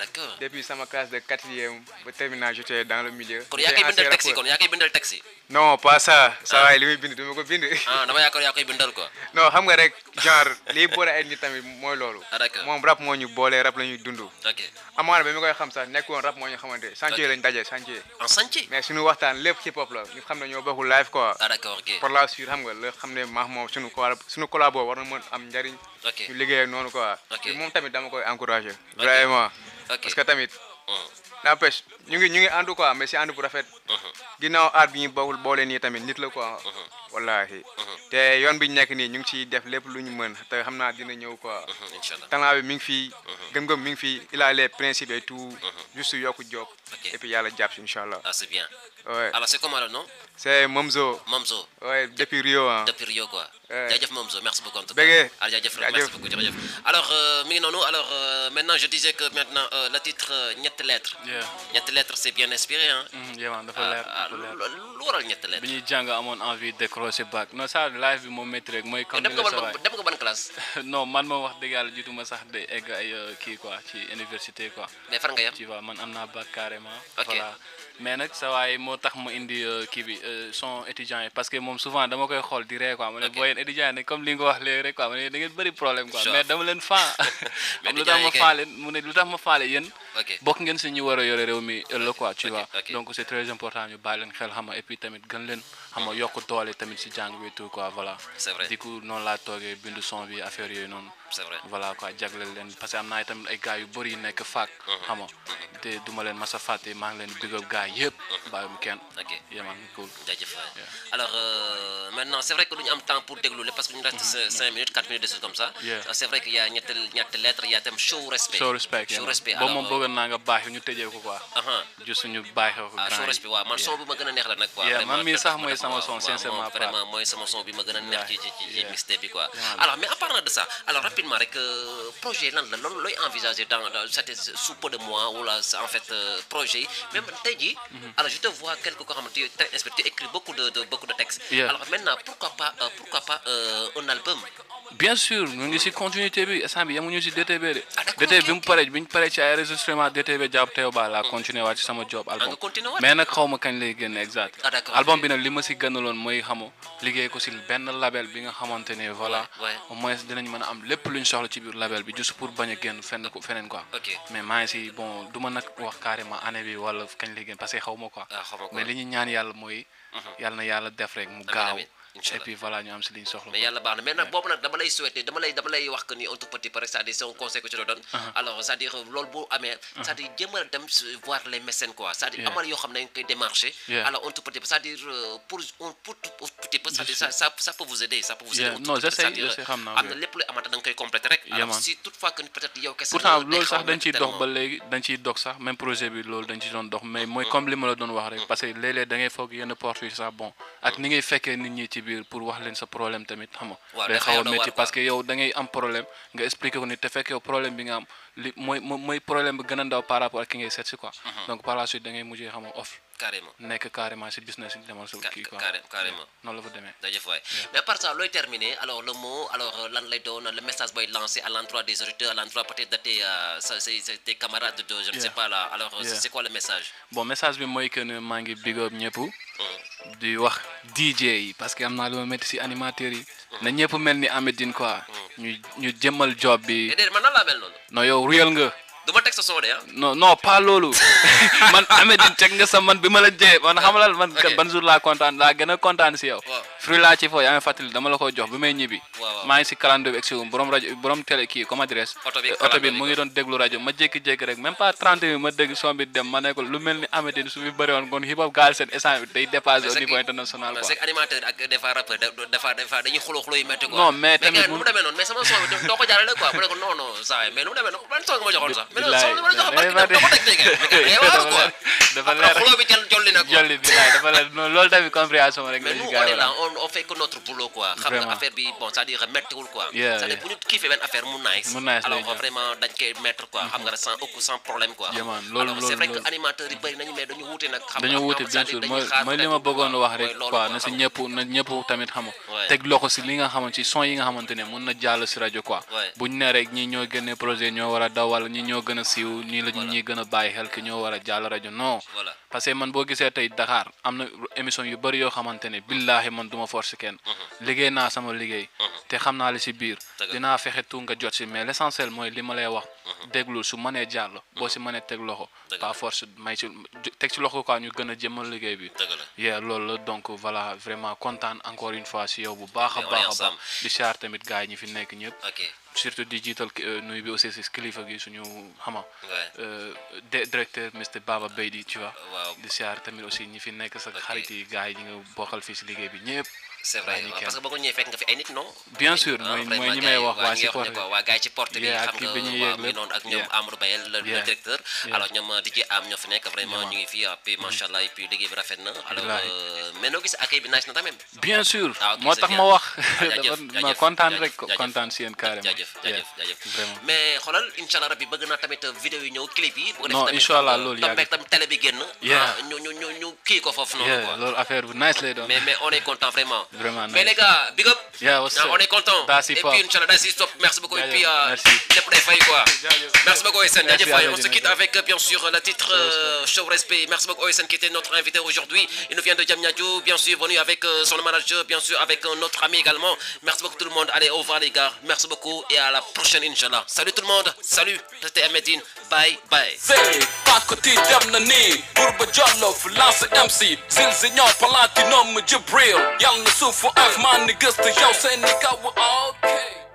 d'accord depuis sama classe de quatrième ba terminal j'étais dans le milieu. kon yaa koy J'étais bindal ancien taxi rappeur. kon yaa koy bindal taxi non pas ça ça waay li muy bind du ma ko bind. ah dama yaakaar yaa koy bindal quoi non xam nga rek genre liy boole ay nit tamit mooy loolu. ah d'accord moom rap moo ñu boole rap la ñuy dund. ok amaana ba mi koy xam sax nekkoon rap moo ñu xamante chantier lañ daje chantier. en chantier mais suñu waxtaan lépp hip hop la ñu xam ne ñoo bokkul live quoi. ah d'accord ok par la suite xam nga la xam ne maax moom suñu collab suñu collabo war na mën am njariñ. ok ñu liggéey noonu quoi. Ok. te moom tamit dama koy encourager. vraiment ok parce que tamit Mhm. n'empêche ñu ngi ñu ngi ànd quoi mais si ànd bu rafet. ginnaaw aar bi ñu bokkul boole nii tamit nit la quoi. wallahi te yoon bi ñu nekk nii ñu ngi ciy def lépp lu ñu mën te xam naa dina ñëw quoi. Mhm, inchallah talent bi mi ngi fii gëm-gëm mi ngi fii il a les principes et tout juste yokku job Ok. et puis yàlla jàpp si incha allah ah c'est bien ouais alors c'est comment le nom c'est Momzo Momzo ouais depuis Rio ah depuis Rio quoi Ouais. jaajëf Momzo merci beaucoup en tout Bégué. cas ah jaajëf Jaajëf. merci beaucoup jërëjëf alors euh, mi ngi noonu alors euh, maintenant je disais que maintenant euh, le titre euh, ñetti lettres yeah ñetti lettres c'est bien inspiré hein mm, yeah man dafa ah leer ah, dafa leer lu lu waral ñetti lettres bi ñuy jàng amoon envie décrocher bac non ça live bi moom métti rek mooy comme dem ni nga nga sa ban waay dem nga ban classe non man moom wax dëgg yàlla jiituma sax de egg ay euh, kii quoi ci université quoi mais fan nga yem tu vois man am naa bac carrément Ok. voilà mais nag sa waay moo tax ma indi euh, kii bi euh, son étudiant yi parce que moom souvent dama koy xool di ree quoi ma ne Ok. boo yéen étudiant yi nag comme li nga wax léegi rek quoi ma ne da ngeen bëri problème quoi Sure. mais dama leen faa Mais xam lu étudiant tax yi ma kay- faa leen mu ne lu tax ma faale yéen ok bokk ngeen si ñu war a yore réew mi ëllëg quoi tu ok, vois ok. donc c'est très important ñu bàyyi leen xel xam nga et puis tamit gën leen xam nga yokk doole tamit si jàng bi et tout quoi voilà c'est vrai du coup noonu laa toogee bindu son bi affaire yooyu noonu c'est vrai voilà quoi jagleel leen parce que am naa tamit ay gars yu bëri yu nekk faak xam nga te duma leen mas a fàtte maa ngi leen di big up gars yëpp bàyyi mu kenn ok yeah man cool jaajëf waay alors euh, maintenant c'est vrai que du ñu am temps pour déglu lépp parce que ñu reste cin- cinq minutes quatre minutes des choses comme ça Yeah. Euh, c'est vrai que y a ñetti ñetti lettres y a tam show respect show respect yeah, show man. respect boobu moom alors, bëggoon naa nga baax ñu tëjee ko quoi aha juste ñu baaxee ko ah show grand respect waaw man yi. son bi ma gën a neex la nag quoi Yeah, vraiment man mii daf- sax daf- mooy daf- sama waaw, son, waaw, sincèrement, moom pas. vraiment mooy sama son bi ma gën a neex ci ci ci ci Yeah. mixtape bi quoi Yeah, man. alors mais en parlant de ça alors rapidement rek euh, projet lan la loolu looy envisager dans dans c'était sous peu de mois wala c'est en fait euh, projet yi même tey jii alors je te vois quelque koo xamante tu es très inspiré tu écris beaucoup de de beaucoup de textes Yeah. alors maintenant pourquoi pas euh, pourquoi pas euh, un album bien sûr ñu ngi si continuité bi instant bi yemuñu si DTB de Ah, d'accord, DTB ok, bi mu ok. paree bi ñu paree ci ay enregistrement DTB jàpp teew ba la continuer waat ci sama job album nga continuer waat? mais nag xaw ma kañ lay génn exact Ah, d'accord, album ok. bi nag li ma si gënaloon mooy xamu liggéey ko si benn label bi nga xamante ne voilà Ouais, ouais. au moins dinañ mën a am lépp luñ soxla ci biir label bi juste pour bañ a génn fenn ko feneen quoi ok mais maa ngi si bon du ma nag wax carrément année bi wala kañ lay génn parce que xaw ma quoi ah xaw ma ko mais li ñu ñaan yàlla mooy yàlla na yàlla def rek mu gaaw amiin. et Inch'Allah. puis voilà ñu am si liñ soxla mais yàlla baax na mais nag boobu nag dama lay souhaiter dama lay dama lay wax que ni un tout petit peu rek c'est-à-dire c'est un conseil que je te donne alors c'est-à-dire loolu bu amee c'est-à-dire jéem a dem s- voir les mécènes quoi c'est-à-dire Yeah. amal yoo xam ne dañ koy démarcher Yeah. alors un tout petit peu c'est-à-dire euh, pour un pour tout petit peu c'est-à-dire ça ça ça peut vous aider ça peut vous aider Yeah. un tout Non, petit peu, j'essaie- c'est-à-dire, j'essaie, xam naa am ko, na yeah. lépp luy amata da nga koy compléter rek Yeah, alors man. si toutefois que peut-être yow kese pourtant nga day loolu xaw a sax dañ métti ciy dox tellement. ba léegi dañ ciy dox sax même projet bi loolu dañ ci doon dox mais mooy comme li ma la doon wax rek parce que léeg-léeg da ngay foog yenn porte yi sax bon ak ni ngay fekkee nit ñi ci biir pour wax leen sa problème tamit xam nga Waaw, day dafa xaw a yow da métti war, parce quoi. que yow da ngay am problème nga expliquer ko nit te fekk yow problème bi nga am li mooy mooy mooy problème bi gën a ndaw par rapport ak ki ngay seet si quoi donc par la suite da ngay mujjee xam nga off carrément nekk carrément si business yi demal sa Ca- kii quoi carré- carrément. noonu la fa demee jaajëf waay mais à part ça looy terminer alors le mot alors euh, lan lay doon le message booy lancé à l'endroit des auditeurs à l'endroit peut-être de tes euh, sa- ses- ses- tes camarades de je ne sais Yeah. pas là alors euh, Yeah. c'est quoi le message bon message bi mooy que ne maa ngi big up ñëpp di wax DJ yi parce que am naa lu ma métti si animateurs yi na ñëpp mel ni Amedine quoi ñu ñu jëmmal job bi et déedéet man nan laa mel noonu non yow réel nga du ma teg sa son de ah non non pas loolu man Amedine teg nga sa man bi ma la jee man xamalal man Ok. ban jour laa kontaan laa gën a kontaan si yow Waaw. fruit laa ci foo yaa ngi fàttali dama la ko jox bi may ñibbi Waaw, waaw. maa ngi si calendrier bi egsi borom rajo borom télé kii comme adresse Oto bi oto bi calendrier mu ngi bi. doon déglu rajo ma jékki-jékki rek même pas 30 minutes ma dégg son bi dem ma ne ko lu mel ni Amedine su fi bëri woon kon hip hop gaal seen essence bi day dépassé au c'est niveau que- international mais quoi c'est que animateur ak des fois rappeur da- des fois des fois dañuy xuloo xuloo yu métti quoi Non, mais tamit gars yi nu mu- mu demee noonu mais sama son bi doo ko jaarale quoi mu ne ko non non saa mais nu mu demee noonu ban son nga ma joxoon sax mais non Bilaay, son bi ma la joxoon bilaay, barki dem doo ko teg tey mais gars yi waaw quoi dafa après leer xuloo bi jël jolli na quoi jolli bi laay dafa leer non loolu tamit compréhension rek mais la nous ci on gars yi est là war on on fait que notre boulot quoi xam nga Vraiment. affaire bi bon c'est-à-dire méttiwul quoi Yeah, c'est-à-dire yeah. bu ñu kiifee benn affaire mu nice Mu nice alors lay jaar. vraiment dañ koy mettre quoi xam nga sans aucun sans problème quoi Yeah, man. Loolu- alors c'est loolu- vrai que loolu. animateurs yi bëri nañu mais dañu wuute nag xam nga dañoo am wuute ñoo bien xam sûr ne mooy dañuy xaar mooy li ma peut-être, bëggoon wax mooy rek loolu quoi quoi, na si xam nga. ñëpp na ñëpp tamit xam nga Ouais. teg loxo si li nga xamante si son yi nga xamante ne mun na jàll si rajo quoi Ouais. buñ ne rek ñi ñoo génne projet ñoo war a daw wala ñi ñoo ñoo gën a siiw ñii la ñuy gën a bàyyi xel ki ñoo war a jàll rajo non Voilà. parce que man boo gisee tey Dakar am na émission yu bëri yoo xamante ne billaahi man du ma force kenn liggéey naa sama liggéey te xam naa li si biir Dëgg la. dinaa fexe tu nga jot si mais l'essentiel mooy li ma lay wax déglul su mënee jàll boo si mënee teg loxo Dëgg la. pas force may si teg si loxo quoi ñu gën a jëmal liggéey bi dëgg la yeah loolu la donc voilà vraiment kontaan encore une fois si yow bu baax a Mais on est baax a baax ensemble. di siyaar tamit gars yi ñi fi nekk ñëpp ok surtout di jiital euh, nuyu bi aussi si kilifa gi suñu xama Ouais. euh, de- directeur Mr Baba Beydi tu vois waaw di siyaar tamit aussi ñi fi nekk sa Ok. xarit yi gars yi ñi nga bokkal fii si liggéey bi ñëpp c'est vrai bàyyi ñu waaw, kenn. parce que boo ko ñëwee fekk nga fi ay nit non bien sûr Ah, mooy vraiment mooy ñi gars may yi, wax waa ñi si nga xam ne porte quoi waa gars yi ci porte bi Yeah, xam ak nga bi ñuy waaw yéeg mi lépp. noonu ak ñoom Yeah. Amadou Bayel le le Yeah. directeur Yeah. alors ñoom DJ am ñoo fi nekk vraiment Yeah. ñu ngi fi et puis macha allah et puis liggéey bi rafet na alors Billahi. euh, mais noo gis accueil bi nice na tamit bien sûr Ah, ok, moo c'est tax bien. ma wax Ah, jaajëf, dafa ma jaajëf, kontaan jaajëf, rek jaajëf. kontaan si yéen carrément jaajëf jaajëf Yeah, jaajëf vraiment mais xoolal incha allah rabbi bëgg naa tamit vidéo yi ñëw clip yi bu ko Non, defee tamit incha allah, xam nga, loolu tombeek yàgg. tamit télé bi génn Yeah. ah, ñu ñu ñu ñu kii ko foofu noonu yeah quoi loolu affaire bu nice lay doon mais mais on est content vraiment Vraiment mais nice. les gars big up Yeah, what's Ah, up? on est content That's et hip puis hop. inchallah that's hip hop merci beaucoup et Jaajëf, puis euh, merci. lépp day fay quoi Jaajëf. merci beaucoup Oysène Merci jaajëf à waay. vous, on se jaajëf. quitte avec euh, bien sûr le titre euh, Show Respect merci beaucoup Oysène qui était notre invité aujourd'hui il nous vient de Diamniadio bien sûr venu avec euh, son manager bien sûr avec euh, notre ami également merci beaucoup tout le monde allez au revoir les gars merci beaucoup et à la prochaine inchallah salut tout le monde salut c'était Medine bye bye Zay, pakoti dem na nii Bourba Jollof lancé MC Zilzi ñoo platinum Jibril Yal na suufu ak man ni gëstu yow seen ni kaw ok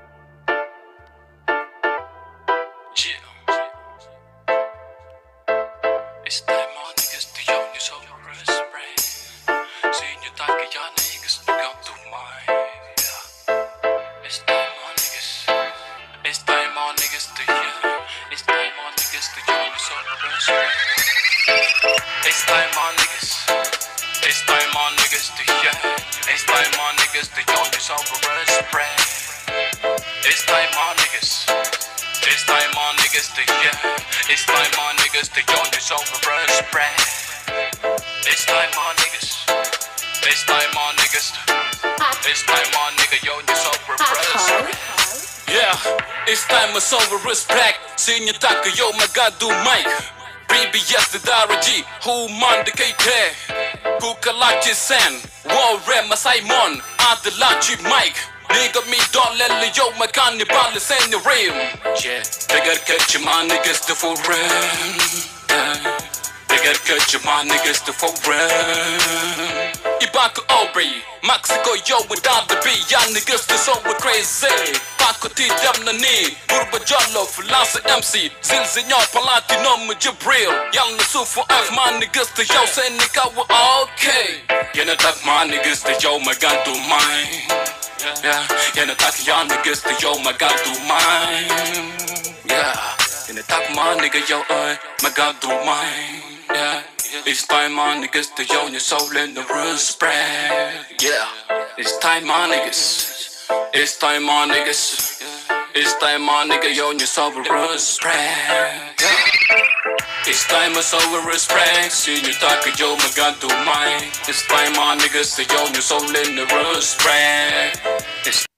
It's time my niggas to young is over respect. See you talk your niggas to come to mine. Yeah. It's time my niggas. It's time my niggas to young. It's time my niggas to young is over respect. It's time my niggas. It's time my niggas to young. It's time my niggas to young is over respect. It's time my niggas. It's time my niggas to yeah. It's time my niggas to young is over respect. It's time my niggas. It's time my niggas. It's time my nigga yo is over respect. Yeah, it's time of over respect Senior Taka yo magadu Mike BBS the Daraji Who man the KK Kukalachi Sen Warre Masaimon Adelachi Mike Nigga me don't let the yo makani bali sen the rim Yeah, they gotta catch you, my niggas the for real. Yeah. They gotta catch you, my niggas the for real. Ibaka Aubrey Mexico yo without the B Y'all niggas the so we crazy Bako ti dem na ni Burba Jollof Lance MC Zilzi nyo Platinum Jibril Y'all na sufu ak man niggas the yo sen ni kawa okay Yana tak my niggas the yo my god do mine. Yeah, yana tak y'all niggas the yo my god do mine. Yeah, yana tak my nigga yo oi my god do mine. Yeah, it's time my niggas to yo your soul in the respect. Yeah, it's time my niggas. It's time my niggas. It's time my nigga yo your soul respect. Yeah. It's time of soul respect. See you talk yo, my god do mine. It's time my niggas to yo, your soul in the respect. It's